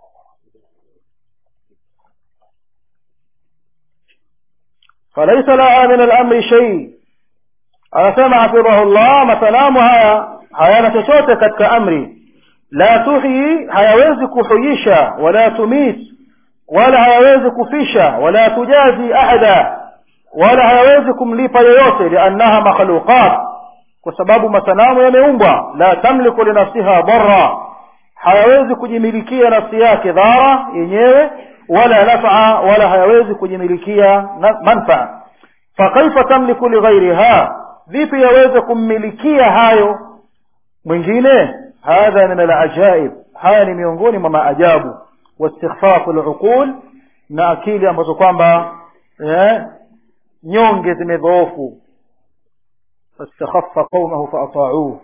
فليس لها من الامر شيء anasema hafidhahullah masalamu haya hayana chochote katika amri la tuhyi hayawezi kuhuyisha wala tumit wala hayawezi kufisha wala tujazi ahada wala hayawezi kumlipa yoyote liannaha makhluqat kwa sababu masanamu yameumbwa la tamliku linafsiha dharra hayawezi kujimilikia nafsi yake dhara yenyewe wala nafaa wala hayawezi kujimilikia manfaa fakaifa tamliku lighairiha vipi yaweze kummilikia hayo mwingine hadha min alajaib haya ni miongoni mwa maajabu wastikhfafu luqul na akili ambazo kwamba eh, nyonge zimedhoofu fastakhaffa qaumahu faatauuh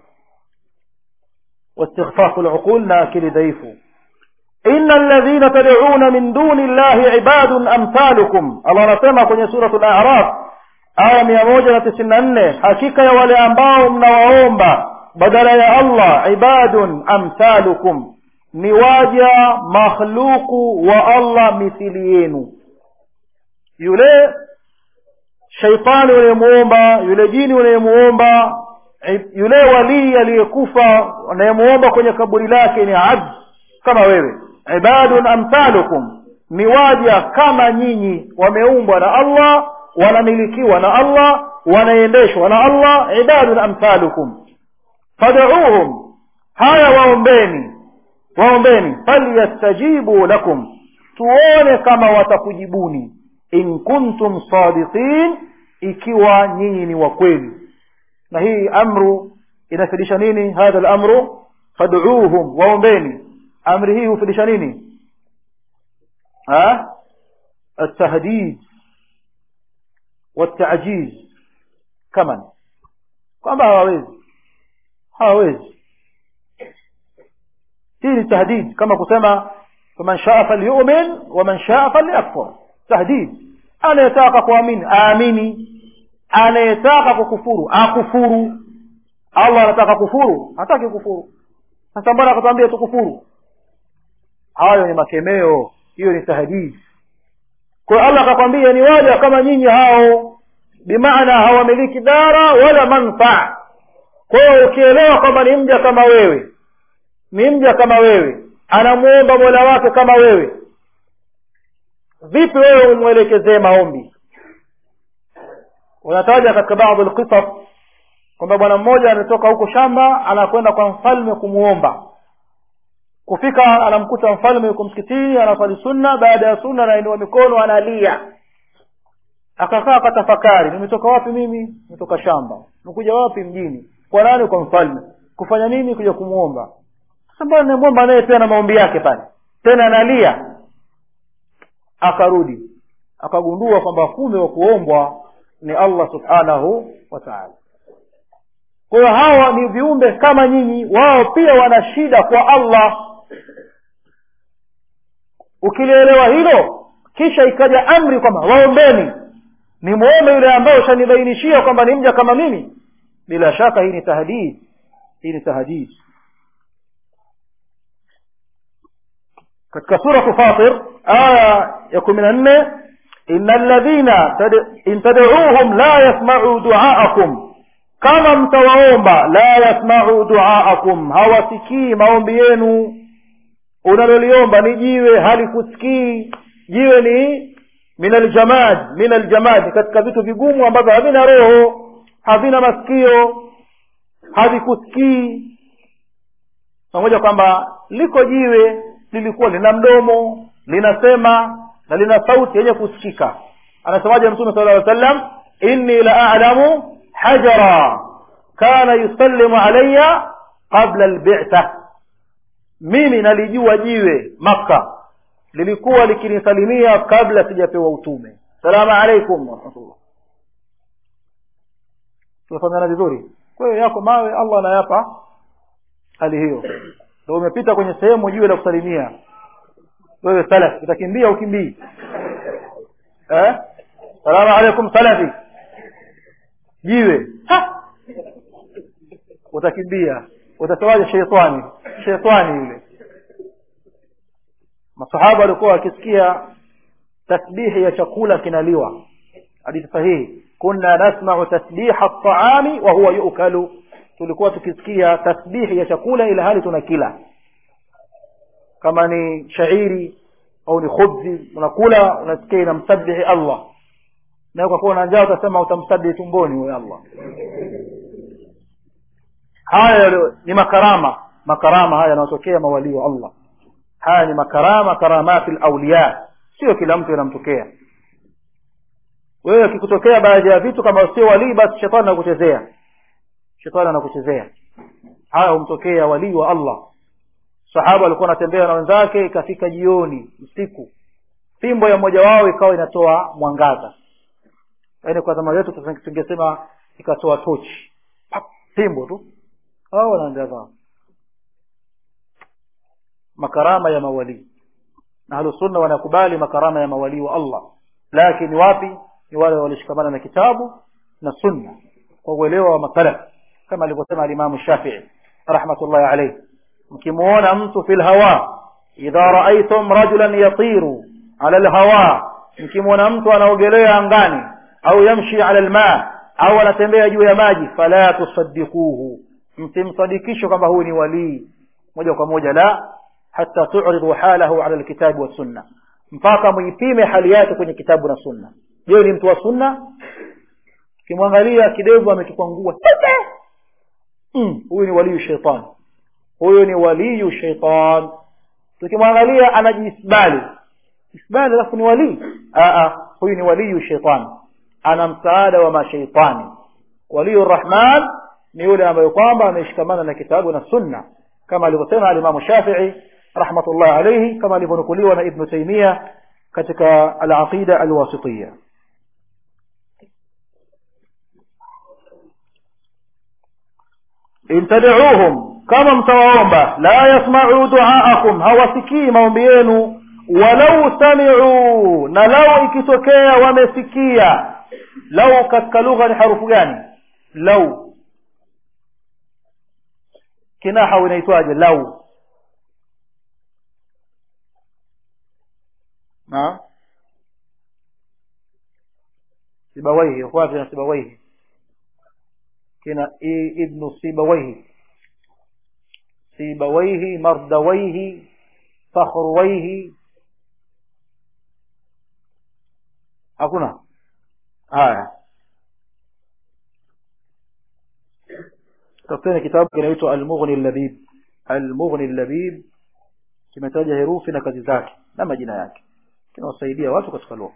واستخفاف العقول ناكل ضيف إن الذين تدعون من دون الله عباد أمثالكم الله نسمع kwenye سورة الأعراف aya mia moja na tisini na nne hakika ya wale ambao mnawaomba badala ya allah ibadun amthalukum ni waja makhluku wa allah mithili yenu yule shaitani unayemuomba yule jini unayemuomba yule walii aliyekufa unayemuomba kwenye kaburi lake ni abd kama wewe ibadun amthalukum ni waja kama nyinyi wameumbwa na allah wanamilikiwa na allah wanaendeshwa na allah ibadun amthalukum fad'uuhum haya waombeni waombeni falyastajibu lakum tuone kama watakujibuni in kuntum sadiqin ikiwa nyinyi ni wa kweli na hii amru inafidisha nini hadha lamru fad'uuhum waombeni amri hii hufidisha nini ha التهديد والتعجيز كمان kwamba hawawezi hawawezi hii ni tahdid kama kusema faman shaa falyumin waman shaa falyakfur tahdid anayetaka kuamini aamini anayetaka kukufuru akufuru allah anataka kufuru hataki kufuru sasa mbona akatuambia tukufuru hayo ni makemeo hiyo ni tahdid kwa hiyo allah akakwambia ni waja kama nyinyi hao bimaana hawamiliki dara wala manfaa kwa hiyo ukielewa kwamba ni mja kama wewe ni mja kama wewe anamuomba mola wake kama wewe vipi wewe umwelekezee maombi unataja katika baadhi lqisas kwamba bwana mmoja ametoka huko shamba anakwenda kwa mfalme kumuomba kufika anamkuta mfalme yuko msikitini anaswali sunna baada ya sunna anainua mikono analia akakaa akatafakari nimetoka wapi mimi nimetoka shamba nikuja wapi mjini kwa nani kwa mfalme kufanya nini kuja kumwomba sasa mbona nimwomba naye pia na maombi yake pale tena analia akarudi akagundua kwamba kumbe wa kuombwa ni allah subhanahu wa taala kwa hiyo hawa ni viumbe kama nyinyi wao pia wana shida kwa allah ukilielewa hilo kisha ikaja amri kwamba waombeni ni muombe yule ambaye ushanibainishia kwamba ni mja kama mimi bila shaka hii ni tahdid hii ni tahdid katika suratu fatir aya ya kumi na nne ina alladhina in tadcuuhum la yasmacuu duaakum kama mtawaomba la yasmacuu duaakum hawasikii maombi yenu unaloliomba ni jiwe halikusikii jiwe ni min aljamad min aljamad katika vitu vigumu ambavyo havina roho havina masikio havikusikii pamoja kwamba liko jiwe lilikuwa lina mdomo linasema na lina sauti yenye kusikika anasemaje mtume sala llaw sallam inni la a'lamu hajara kana yusallimu alayya qabla albitha mimi nalijua jiwe makka lilikuwa likinisalimia kabla sijapewa utume salamu alaikum warahmatullah tunafahamiana vizuri kwa hiyo yako mawe allah anayapa hali hiyo ndo umepita kwenye sehemu jiwe la kusalimia wewe salaf utakimbia ukimbii eh? salamu alaikum salafi jiwe ha! utakimbia utasemaje sheitani sheitani yule masahaba walikuwa wakisikia tasbihi ya chakula kinaliwa hadithi sahihi kunna nasmau tasbiha ltaami wa huwa yukalu tulikuwa tukisikia tasbihi ya chakula ila hali tunakila kama ni shairi au ni khubzi unakula unasikia inamsabihi allah na kwa kuwa na njaa utasema utamsabihi tumboni huyo allah haya ni makarama makarama haya yanayotokea mawalii wa allah haya ni makarama karamati lauliya sio kila mtu inamtokea wewe kikutokea baadhi ya vitu kama sio walii basi shetani anakuchezea shetani anakuchezea haya humtokea walii wa allah sahaba alikuwa anatembea na wenzake ikafika jioni usiku fimbo ya mmoja wao ikawa inatoa mwangaza yaani kwa zama zetu tungesema ikatoa tochi fimbo tu hao wanaendea zao makarama ya mawalii na ahlusunna wanakubali makarama ya mawalii wa allah lakini wapi ni wale walishikamana na kitabu na sunna kwa uelewa wa masalaf kama alivyosema alimamu shafii rahmatullahi alaihi mkimuona mtu fi lhawa idha raaitum rajulan yatiru ala lhawa mkimwona mtu anaogelea angani au yamshi ala lma au anatembea juu ya maji fala tusadikuhu msimsadikishe kwamba huyu ni walii moja kwa moja la hata turidu halahu ala lkitabi wassunna mpaka muipime hali yake kwenye kitabu na sunna je ni mtu wa sunna ukimwangalia kidevu amekikwangua mm, huyu ni waliyu sheitan huyu ni waliyu sheitan tukimwangalia anajiisbali isbali alafu ni walii huyu ni waliyu sheitan ana msaada wa masheitani waliyu rrahman ni yule ambaye kwamba ameshikamana na kitabu na sunna kama alivyosema alimamu shafii rahmatullahi alaihi kama alivyonukuliwa na ibnu taimia katika alaqida alwasitiya in tadcuuhum kama mtawaomba la yasmacuu duaakum hawasikii maombi yenu walau samicuu na lau ikitokea wamesikia lau katika lugha ni harufu gani lau kinaha inaitwaje lau na sibawaihi wapi na sibawaihi kina ibnu sibawaihi sibawaihi mardawaihi fakhruwaihi hakuna haya tafuteni kitabu kinaitwa almughni labib almughni labib kimetaja herufi na kazi zake na majina yake kinawasaidia watu katika lugha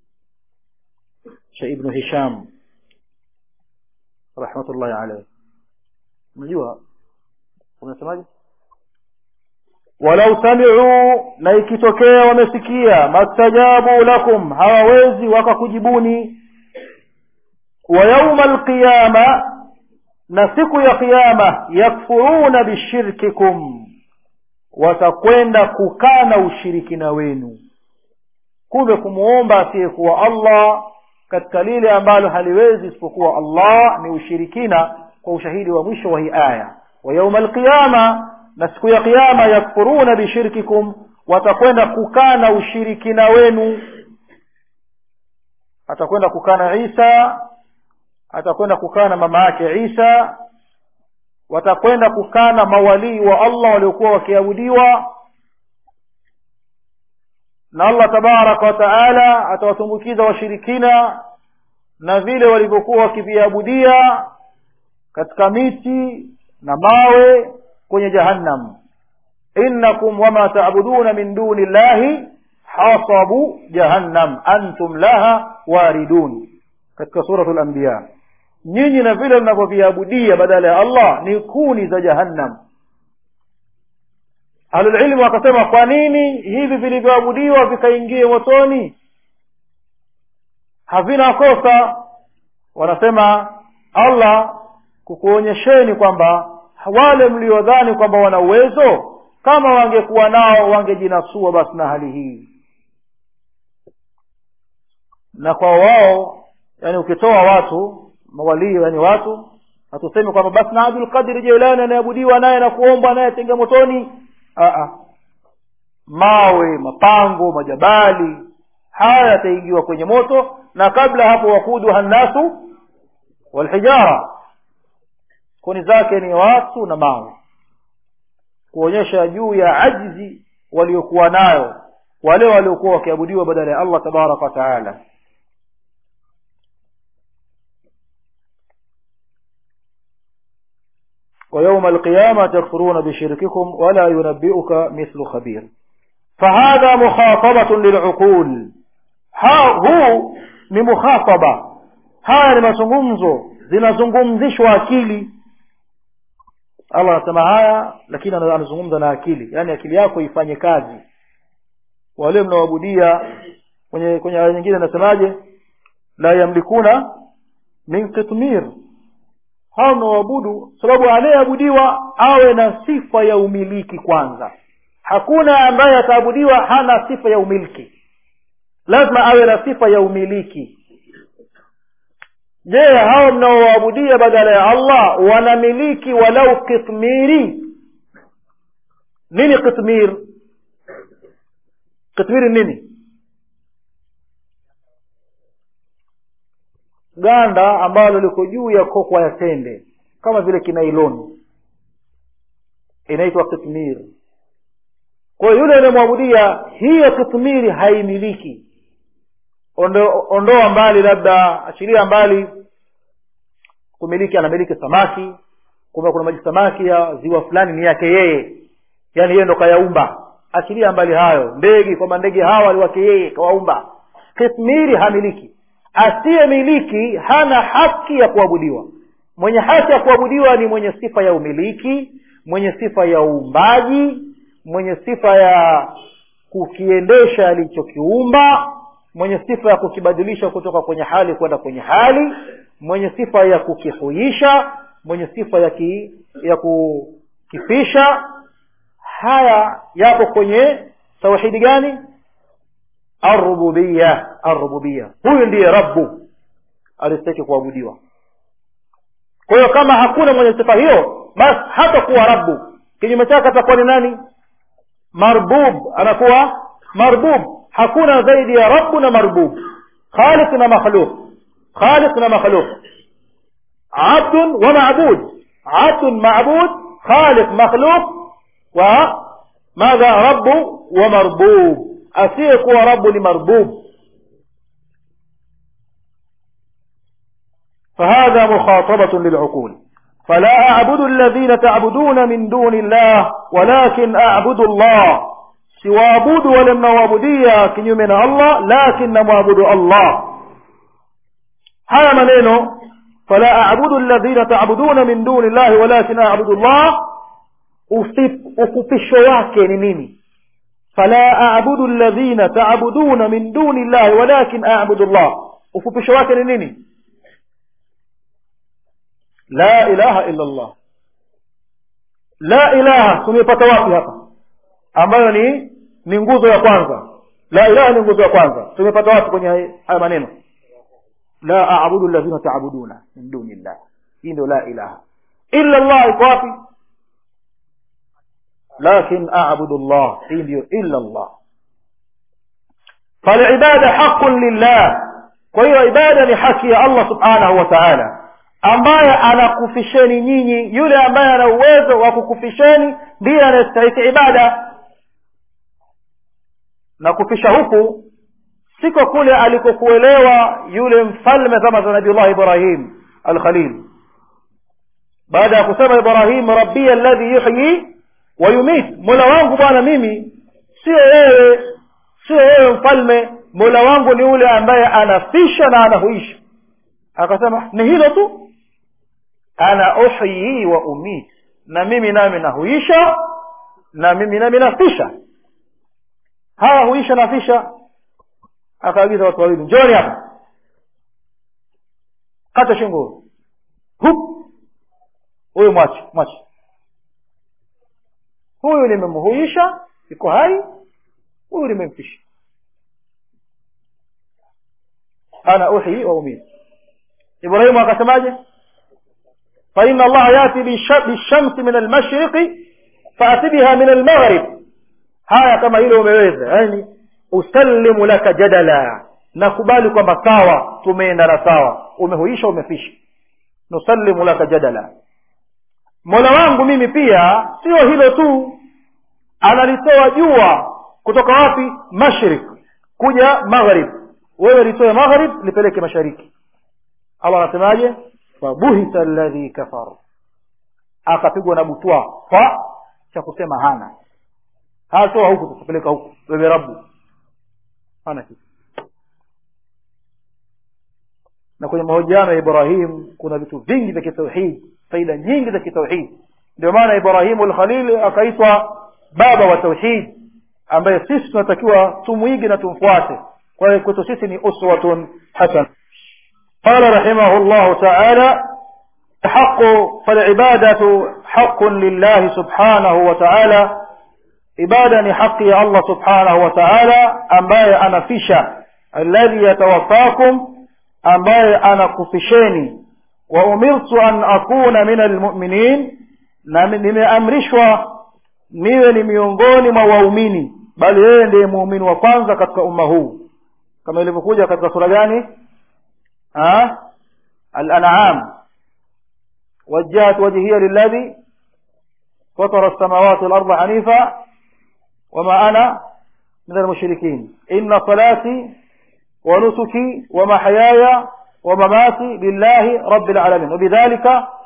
cha ibnu hisham rahmatullahi alayhi unajua unasemaje walau sami'u na ikitokea wamesikia mastajabu lakum hawawezi wakakujibuni wa yauma alqiyama na siku ya qiyama yakfuruna bishirkikum watakwenda kukana ushirikina wenu kumbe kumuomba asiyekuwa allah katika lile ambalo haliwezi isipokuwa allah ni ushirikina kwa ushahidi wa mwisho wa hii aya wa yauma alqiyama na siku ya qiama yakfuruna bishirkikum watakwenda kukana ushirikina wenu atakwenda kukana isa atakwenda kukana mama yake isa watakwenda kukana mawalii wa allah waliokuwa wakiabudiwa na allah tabaraka wa taala atawatumbukiza washirikina na vile walivyokuwa wakiviabudia katika miti na mawe kwenye jahannam innakum wama taabuduna min duni llahi hasabu jahannam antum laha waridun katika suratu lanbiya nyinyi na vile mnavyoviabudia badala ya allah ni kuni za jahannam ahlulilmu wakasema kwa nini hivi vilivyoabudiwa vikaingie motoni havina kosa wanasema allah kukuonyesheni kwamba wale mliodhani kwamba wana uwezo kama wangekuwa nao wangejinasua basi na hali hii na kwa wao yani ukitoa watu mawalii yani watu hatusemi kwamba basi na abdul qadir jeilani anayeabudiwa naye na kuomba naye tenga motoni Aa. mawe mapango majabali haya yataingiwa kwenye moto na kabla hapo wakuduha nnasu walhijara kuni zake ni watu na mawe kuonyesha juu ya ajzi waliokuwa nayo wale waliokuwa wakiabudiwa badala ya allah tabaraka wataala ويوم القيامة تكفرون بشرككم ولا ينبئك مثل خبير فهذا مخاطبة للعقول هو ni mukhataba haya ni mazungumzo zinazungumzishwa akili allah anasema haya lakini anazungumza na akili yaani akili yako ifanye kazi wale mnaoabudia kwenye kwenye aya nyingine anasemaje la yamlikuna min qitmir hao mnaoabudu sababu anayeabudiwa awe na sifa ya umiliki kwanza hakuna ambaye ataabudiwa hana sifa ya umiliki lazima awe na sifa ya umiliki je hao mnaoabudia badala ya allah wanamiliki walau kitmiri nini kitmir kitmiri nini ganda ambalo liko juu ya kokwa ya tende kama vile kinailoni inaitwa kitmir kwa hiyo yule anayemwabudia hiyo kitmiri haimiliki ondo, ondoa mbali labda achilia mbali kumiliki anamiliki samaki kumbe kuna maji samaki ya ziwa fulani ni yake yeye yaani yeye ndo kayaumba achilia mbali hayo ndege kwamba ndege hawa ni wake yeye kawaumba kitmiri hamiliki asiyemiliki hana haki ya kuabudiwa mwenye haki ya kuabudiwa ni mwenye sifa ya umiliki mwenye sifa ya uumbaji mwenye sifa ya kukiendesha alichokiumba mwenye sifa ya kukibadilisha kutoka kwenye hali kwenda kwenye hali mwenye sifa ya kukihuisha mwenye sifa ya ki, ya kukifisha haya yapo kwenye tauhidi gani arrububiya arrububiya huyu ndiye rabbu alistaki kuabudiwa kwa hiyo kama hakuna mwenye sifa hiyo basi hata kuwa rabbu kinyume chake atakuwa ni nani marbub anakuwa marbub hakuna zaidi ya rabbu na marbub khaliq na makhluq khaliq na makhluq abdun wa ma'bud abdun ma'bud khaliq makhluq wa madha rabbu wa marbub asiyekuwa rabbu ni marbub فهذا مخاطبة للعقول فلا أعبد الذين تعبدون من دون الله ولكن أعبد الله سوابد ولم وابديا كنيومنا الله لكن معبد الله هذا منينه فلا أعبد الذين تعبدون من دون الله ولكن أعبد الله ufupisho wake ni nini fala abudu alladhina taabuduna min duni llahi walakin abudu llah ufupisho wake ni nini la ilaha illa allah la ilaha tumepata wapi hapa ambayo ni ni nguzo ya kwanza la ilaha ni nguzo ya kwanza tumepata wapi kwenye haya maneno la abudu alladhina taabuduna min duni llah hii ndio la ilaha illa llah iko wapi lakin abudu llah hii ndiyo illa llah falibada haqun lillah kwa hiyo ibada ni haki ya allah subhanahu wa taala ambaye anakufisheni nyinyi yule ambaye ana uwezo wa kukufisheni ndiye anayestahiki ibada na kufisha huku siko kule alikokuelewa yule mfalme zama za nabiullah ibrahim alkhalil baada ya kusema ibrahim rabbi alladhi yuhyi wa yumit mola wangu bwana mimi sio wewe sio wewe mfalme mola wangu ni yule ambaye anafisha na anahuisha akasema ni hilo tu ana uhyi wa umit na mimi nami nahuisha na mimi nami nafisha haya huisha nafisha akaagiza watu wawili njoni hapa kata shingo hup huyu mwache mwache huyu nimemhuisha iko hai huyu nimemfisha ana uhi wa umit ibrahimu akasemaje faina allaha yati bishamsi min almashriqi faati biha min almaghrib haya kama hilo umeweza yani usallimu laka jadala nakubali kwamba sawa tumeendana sawa umehuisha umefisha nusallimu laka jadala mola wangu mimi pia sio hilo tu analitoa jua kutoka wapi mashrik kuja maghrib wewe litoe maghrib lipeleke mashariki allah anasemaje fabuhita alladhi kafar akapigwa na butwa fa cha kusema hana hatoa huku tutapeleka huku wewe rabu hana kitu na kwenye mahojiano ya ibrahim kuna vitu vingi vya kitauhid faida nyingi za kitauhid ndio maana ibrahimu lkhalil akaitwa baba wa tauhid ambaye sisi tunatakiwa tumwige na tumfuate kwa hiyo kwetu sisi ni uswatun hasan قال رحمه الله تعالى حق فالعبادة حق لله سبحانه وتعالى ibada ni haki ya allah subhanahu wa taala ambaye anafisha alladhi yatawaffakum ambaye anakufisheni wa umirtu an akuna min almuminin na nimeamrishwa niwe ni miongoni mwa waumini bali yeye ndiye muumini wa kwanza katika umma huu kama ilivyokuja katika sura gani alanam wajjahat wajhiya lilladhi fatara السماوات والأرض حنيفا وما أنا من المشركين إن صلاتي ونسكي ومحياي ومماتي لله رب العالمين وبذلك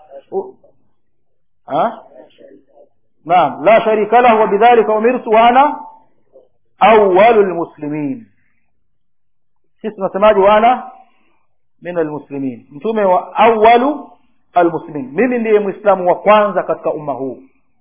أه؟ نعم لا شريك له وبذلك أمرت وأنا أول المسلمين اسم سماجي وأنا من المسلمين متومي أول المسلمين mimi ndiye mwislamu wa kwanza katika umma huu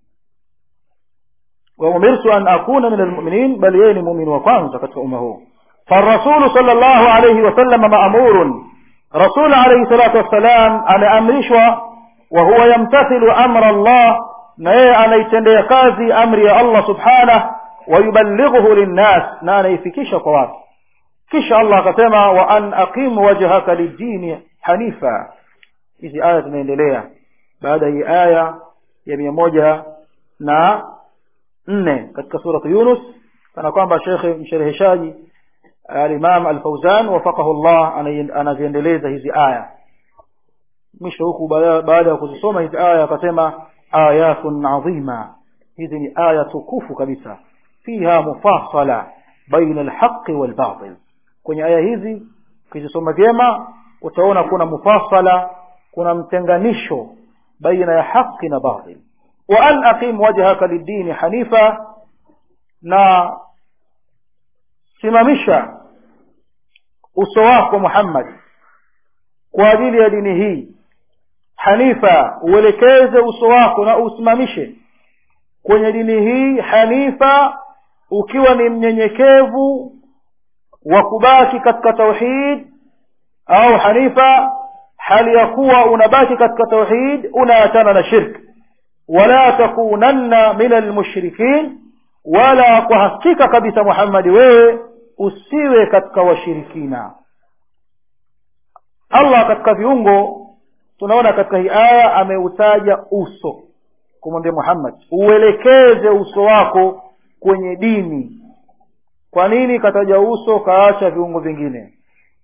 وأمرت أن أكون من المؤمنين بل يني مؤمن وكانت كتف أمه فالرسول صلى الله عليه وسلم مأمور رسول عليه الصلاة والسلام أنا أمرشوا وهو يمتثل أمر الله نيه أنا يتندي قاضي أمر الله سبحانه ويبلغه للناس نانا يفكيش قوات كش الله كتما وأن أقيم وجهك للدين حنيفا إذي آية من إليها بعد هي آية يمي موجة na nne katika suratu yunus kana kwamba shekhe mshereheshaji alimam alfauzan wafaqahu llah anaziendeleza hizi aya mwisho huku baada ya kuzisoma hizi aya akasema ayatun adhima hizi ni aya tukufu kabisa fiha mufasala baina alhaqi walbatil kwenye aya hizi ukizisoma vyema utaona kuna mufasala kuna mtenganisho baina ya haqi na batil وأن أقيم وجهك للدين حنيفا na simamisha uso wako Muhammad kwa ajili ya dini hii hanifa uelekeze uso wako na usimamishe kwenye dini hii hanifa ukiwa ni mnyenyekevu wa kubaki katika tauhid au hanifa hali ya kuwa unabaki katika tauhid unaachana na shirki wala takunanna min almushrikin wala kwa hakika kabisa muhammadi wewe usiwe katika washirikina allah katika viungo tunaona katika hii aya ameutaja uso kumwambia muhammad uelekeze uso wako kwenye dini kwa nini kataja uso kaacha viungo vingine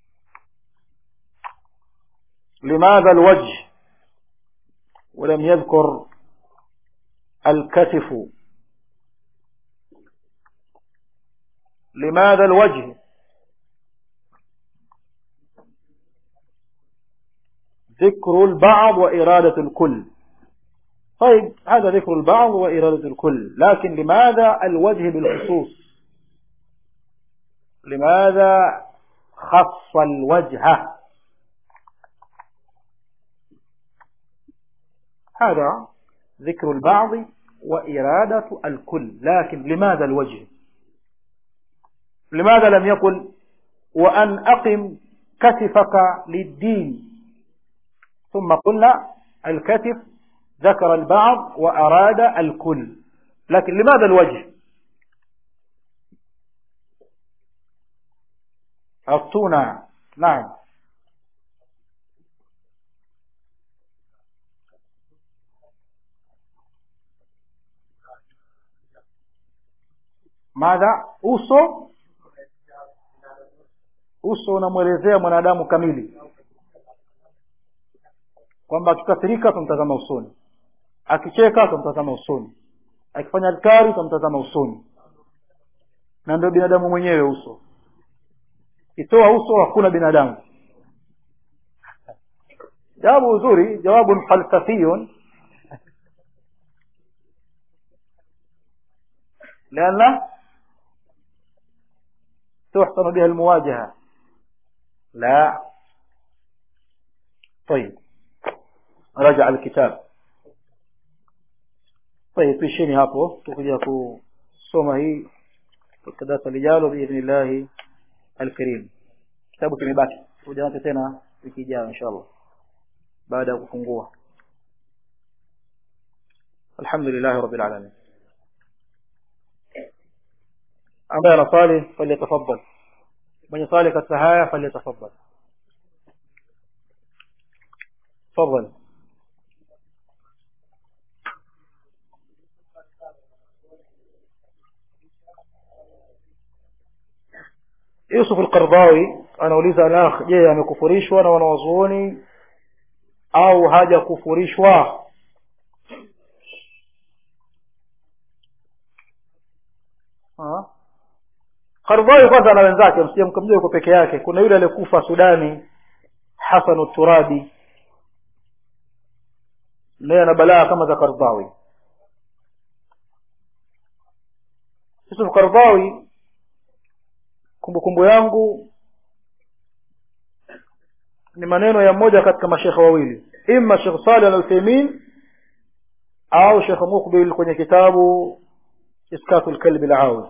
limadha alwajh ولم يذكر الكتف لماذا الوجه ذكر البعض وإرادة الكل طيب هذا ذكر البعض وإرادة الكل لكن لماذا الوجه بالخصوص لماذا خص الوجه هذا ذكر البعض وإرادة الكل لكن لماذا الوجه لماذا لم يقل وأن أقم كتفك للدين ثم قلنا الكتف ذكر البعض وأراد الكل لكن لماذا الوجه أعطونا نعم madha uso uso unamwelezea mwanadamu kamili kwamba akikasirika tumtazama usoni akicheka tumtazama usoni akifanya adkari tumtazama usoni na ndio binadamu mwenyewe uso itoa uso hakuna binadamu jawabu uzuri jawabun falsafiyun لأن تحسن بها المواجهة لا طيب رجع الكتاب طيب tuisheni hapo tukuja kusoma hii katika darasa lijalo biidhnillahi alkarim kitabu kimebaki kuja nacho tena wiki ijayo inshallah baada ya kufungua alhamdulillahi rabbil alamin ambaye anasali falyatafaddal mwenye sali katika haya falyatafaddal تفضل Yusuf al-Qardawi anauliza alakh je amekufurishwa na wanawazuoni au hajakufurishwa Qardawi kwanza na wenzake msije mkamjua yuko peke yake kuna yule aliyekufa Sudani Hasan turabi naye ana balaa kama za Qardawi Yusuf Qardawi kumbukumbu yangu ni maneno ya mmoja katika mashekhe wawili imma Sheikh Saleh Al-Uthaymeen au Sheikh Mukbil kwenye kitabu Iskatul Kalbi Al-Awi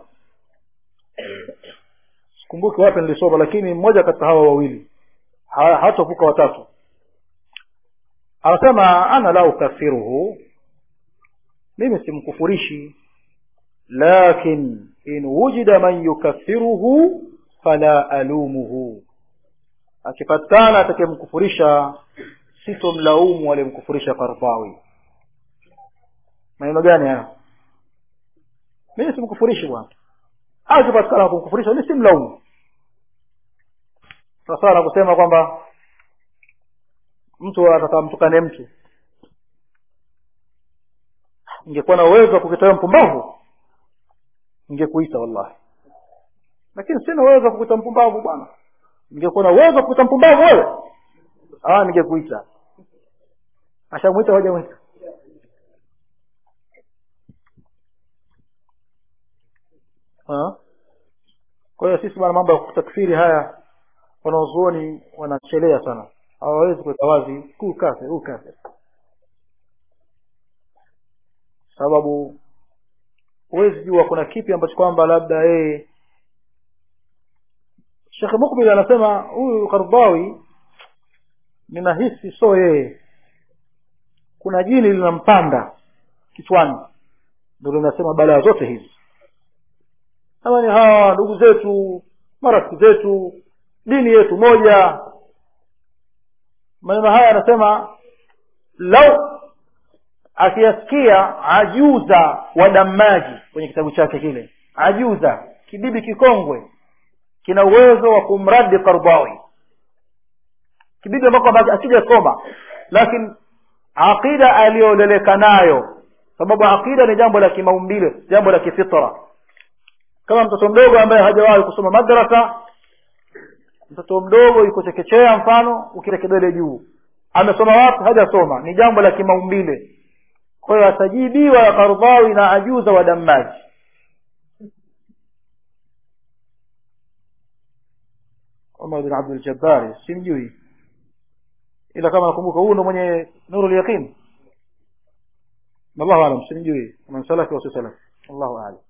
sikumbuki wapi nilisoma lakini mmoja katika hawa wawili hatavuka watatu anasema ana la ukafiruhu mimi simkufurishi lakin in wujida man yukaffiruhu fala alumuhu akipatikana atakayemkufurisha sitomlaumu aliyemkufurisha Qardawi maneno gani haya mimi simkufurishi bwana akipatikana kumkufurisha mimi simlaumu sasa na kusema kwamba mtu atakamtukane mtu ingekuwa na uwezo wa kukitoa mpumbavu ningekuita wallahi lakini sina uwezo wa kukuita mpumbavu bwana ningekuwa na uwezo wa kukuita mpumbavu wewe ah ningekuita ashamwita hoja mwita kwa hiyo sisi bwana mambo ya kutakfiri haya wanaozuoni wanachelea sana hawawezi kuweka wazi huu kafir huu kafir sababu huwezi jua kuna kipi ambacho kwamba labda yeye Sheikh Mukbil anasema huyu Qardawi ninahisi so yeye kuna jini linampanda kichwani ndio linasema balaa zote hizi kama ni hawa ndugu zetu marafiki zetu dini yetu moja maneno haya anasema lau akiyasikia ajuza wa damaji kwenye kitabu chake kile ajuza kibibi kikongwe kina uwezo wa kumradi kardawi kibibi ambako asijasoma lakini aqida aliyoleleka nayo sababu aqida ni jambo la kimaumbile jambo la kifitra kama mtoto mdogo ambaye hajawahi kusoma madrasa mtoto mdogo yuko chekechea mfano ukile kidole juu amesoma wapi hajasoma ni jambo la kimaumbile kwa hiyo atajibiwa ya kardhawi na ajuza wa damaji Umar bin Abdul Jabbar simjui ila kama nakumbuka huyu ndo mwenye nuru yaqin wallahu alam simjui man salafi wa salaf wallahu a'lam